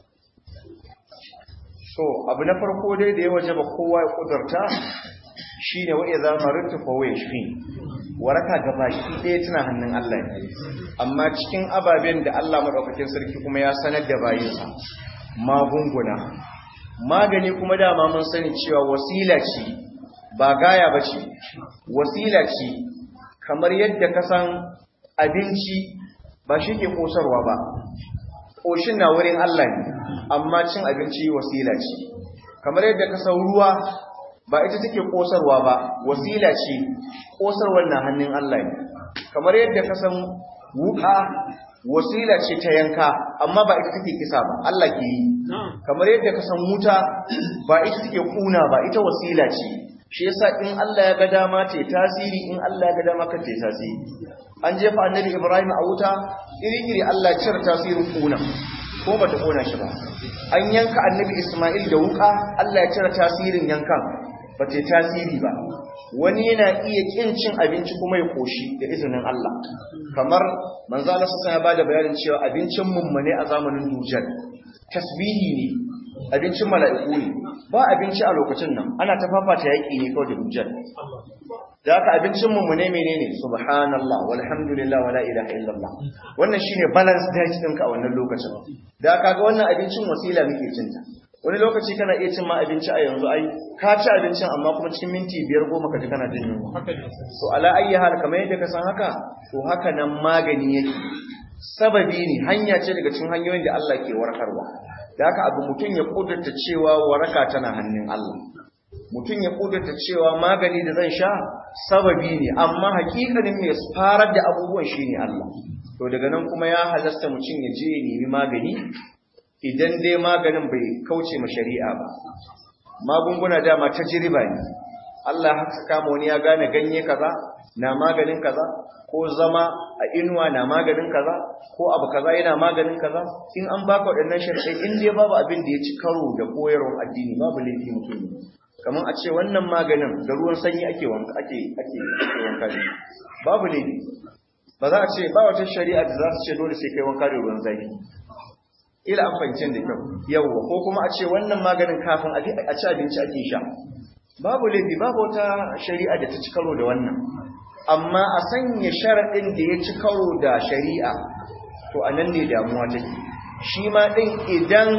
So, abu na farko dai da ya waje ba kowa ya kudurta shi ne wa'i za marinta fawo ya shi, waraka gaba shi ɗaya tana hannun Allah ne. Amma cikin ababen da Allah maɗaukakin sarki kuma ya sanar da bayinsa, magunguna. Magani kuma dama mun sani cewa wasila ce, ba gaya ba ce, wasila ce, kamar yadda ka san abinci ba shi ke ƙosarwa ba, ƙoshin na wurin Allah ne. amma cin abinci wasila ce kamar yadda ka san ruwa ba ita take kosarwa ba wasila ce kosarwar na hannun Allah ne kamar yadda ka san wuka wasila ce ta yanka amma ba ita take kisa ba Allah ke yi kamar yadda ka san wuta ba ita take kuna ba ita wasila ce shi yasa in Allah ya ga dama ta tasiri in Allah ya ga dama ka ta tasiri an jefa annabi Ibrahim a wuta iri-iri Allah cire tasirin kuna ko bata kona shi ba an yanka annabi Ismail da wuka Allah ya cire tasirin yankan ba ta tasiri ba wani yana iya kin cin abinci kuma ya koshi da izinin Allah kamar manzo Allah sai ya bada bayanin cewa abincin mummune a zamanin dujal tasbihi ne abincin mala'iku ne ba abinci a lokacin nan ana ta fafata yaki ne kawai da dujal da haka abincin mummune menene subhanallah walhamdulillah wala ilaha illallah wannan shine balance diet ɗinka a wannan lokacin da haka ga wannan abincin wasila muke cinta wani lokaci kana iya cin ma abinci a yanzu ai ka ci abincin amma kuma cikin minti biyar goma ka ji kana jin yunwa to ala ayyi hal kamar yadda ka san haka to haka nan magani yake sababi ne hanya ce daga cikin hanyoyin da Allah ke warkarwa da haka abu mutum ya kudurta cewa waraka tana hannun Allah mutum ya kudurta cewa magani da zan sha sababi ne amma hakikanin mai farar da abubuwan shine Allah to daga nan kuma ya halasta mutum ya je ya nemi magani idan dai maganin bai kauce ma shari'a ba magunguna dama ta jiriba ne Allah haka kama wani ya gane ganye kaza na maganin kaza ko zama a inuwa na maganin kaza ko abu kaza yana maganin kaza in an baka waɗannan sharɗai in dai babu abin da ya ci karo da koyarwar addini babu laifi mutum ne kamar a ce wannan maganin da ruwan sanyi ake wanka ake ake wanka da babu laifi ba za a ce ba wata shari'a da za su ce dole sai kai wanka da ruwan zafi ila an fahimci da kyau yawwa ko kuma a ce wannan maganin kafin a ci abinci ake sha babu laifi babu wata shari'a da ta ci karo da wannan amma a sanya sharaɗin da ya ci karo da shari'a to a nan ne damuwa take shi ma ɗin idan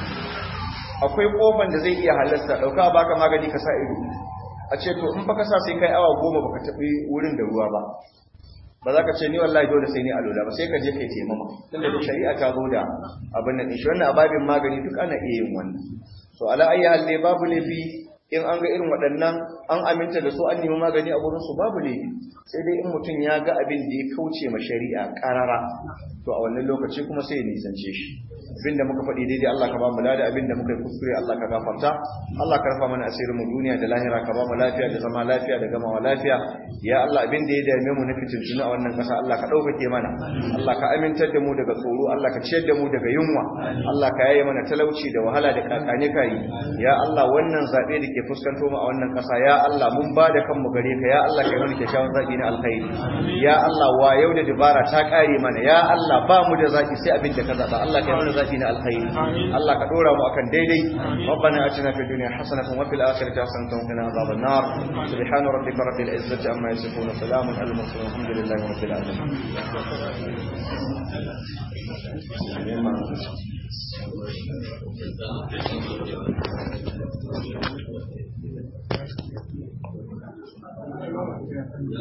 akwai ƙofan da zai iya halasta ɗauka baka magani ka sa ido a ce to in baka sa sai kai awa goma baka taɓi wurin da ruwa ba ba za ka ce ni wallahi dole sai ni alola ba sai ka je kai taimama tunda da shari'a ta zo da abin nan shi wannan ababin magani duk ana iya yin wannan to ala ayi hal ne babu laifi in an ga irin waɗannan an aminta da su an nemi magani a gurin su babu laifi sai dai in mutum ya ga abin da ya kauce ma shari'a karara to a wannan lokaci kuma sai ya nisance shi abinda muka faɗi daidai Allah ka ba mu lada abinda muka yi kuskure Allah ka gafarta Allah ka rafa mana asirin mu duniya da lahira ka ba mu lafiya da zama lafiya da gamawa lafiya ya Allah abinda ya dame mu na fitintunu a wannan ƙasa Allah ka ɗaukake mana Allah ka amintar da mu daga tsoro Allah ka ciyar da mu daga yunwa Allah ka yaye mana talauci da wahala da kakane kai ya Allah wannan zabe da ke fuskanto mu a wannan ƙasa ya Allah mun ba da kanmu gare ka ya Allah kai mana kyakkyawan zaki na alkhairi ya Allah wa yau da dubara ta kare mana ya Allah ba mu da zaki sai abin da ka zaba Allah kai mana zaki na alkhairi Allah ka dora mu akan daidai ربنا اتنا في الدنيا حسنه وفي الاخره حسنه وقنا عذاب النار سبحان ربك رب العزه عما يصفون وسلام على المرسلين والحمد لله رب العالمين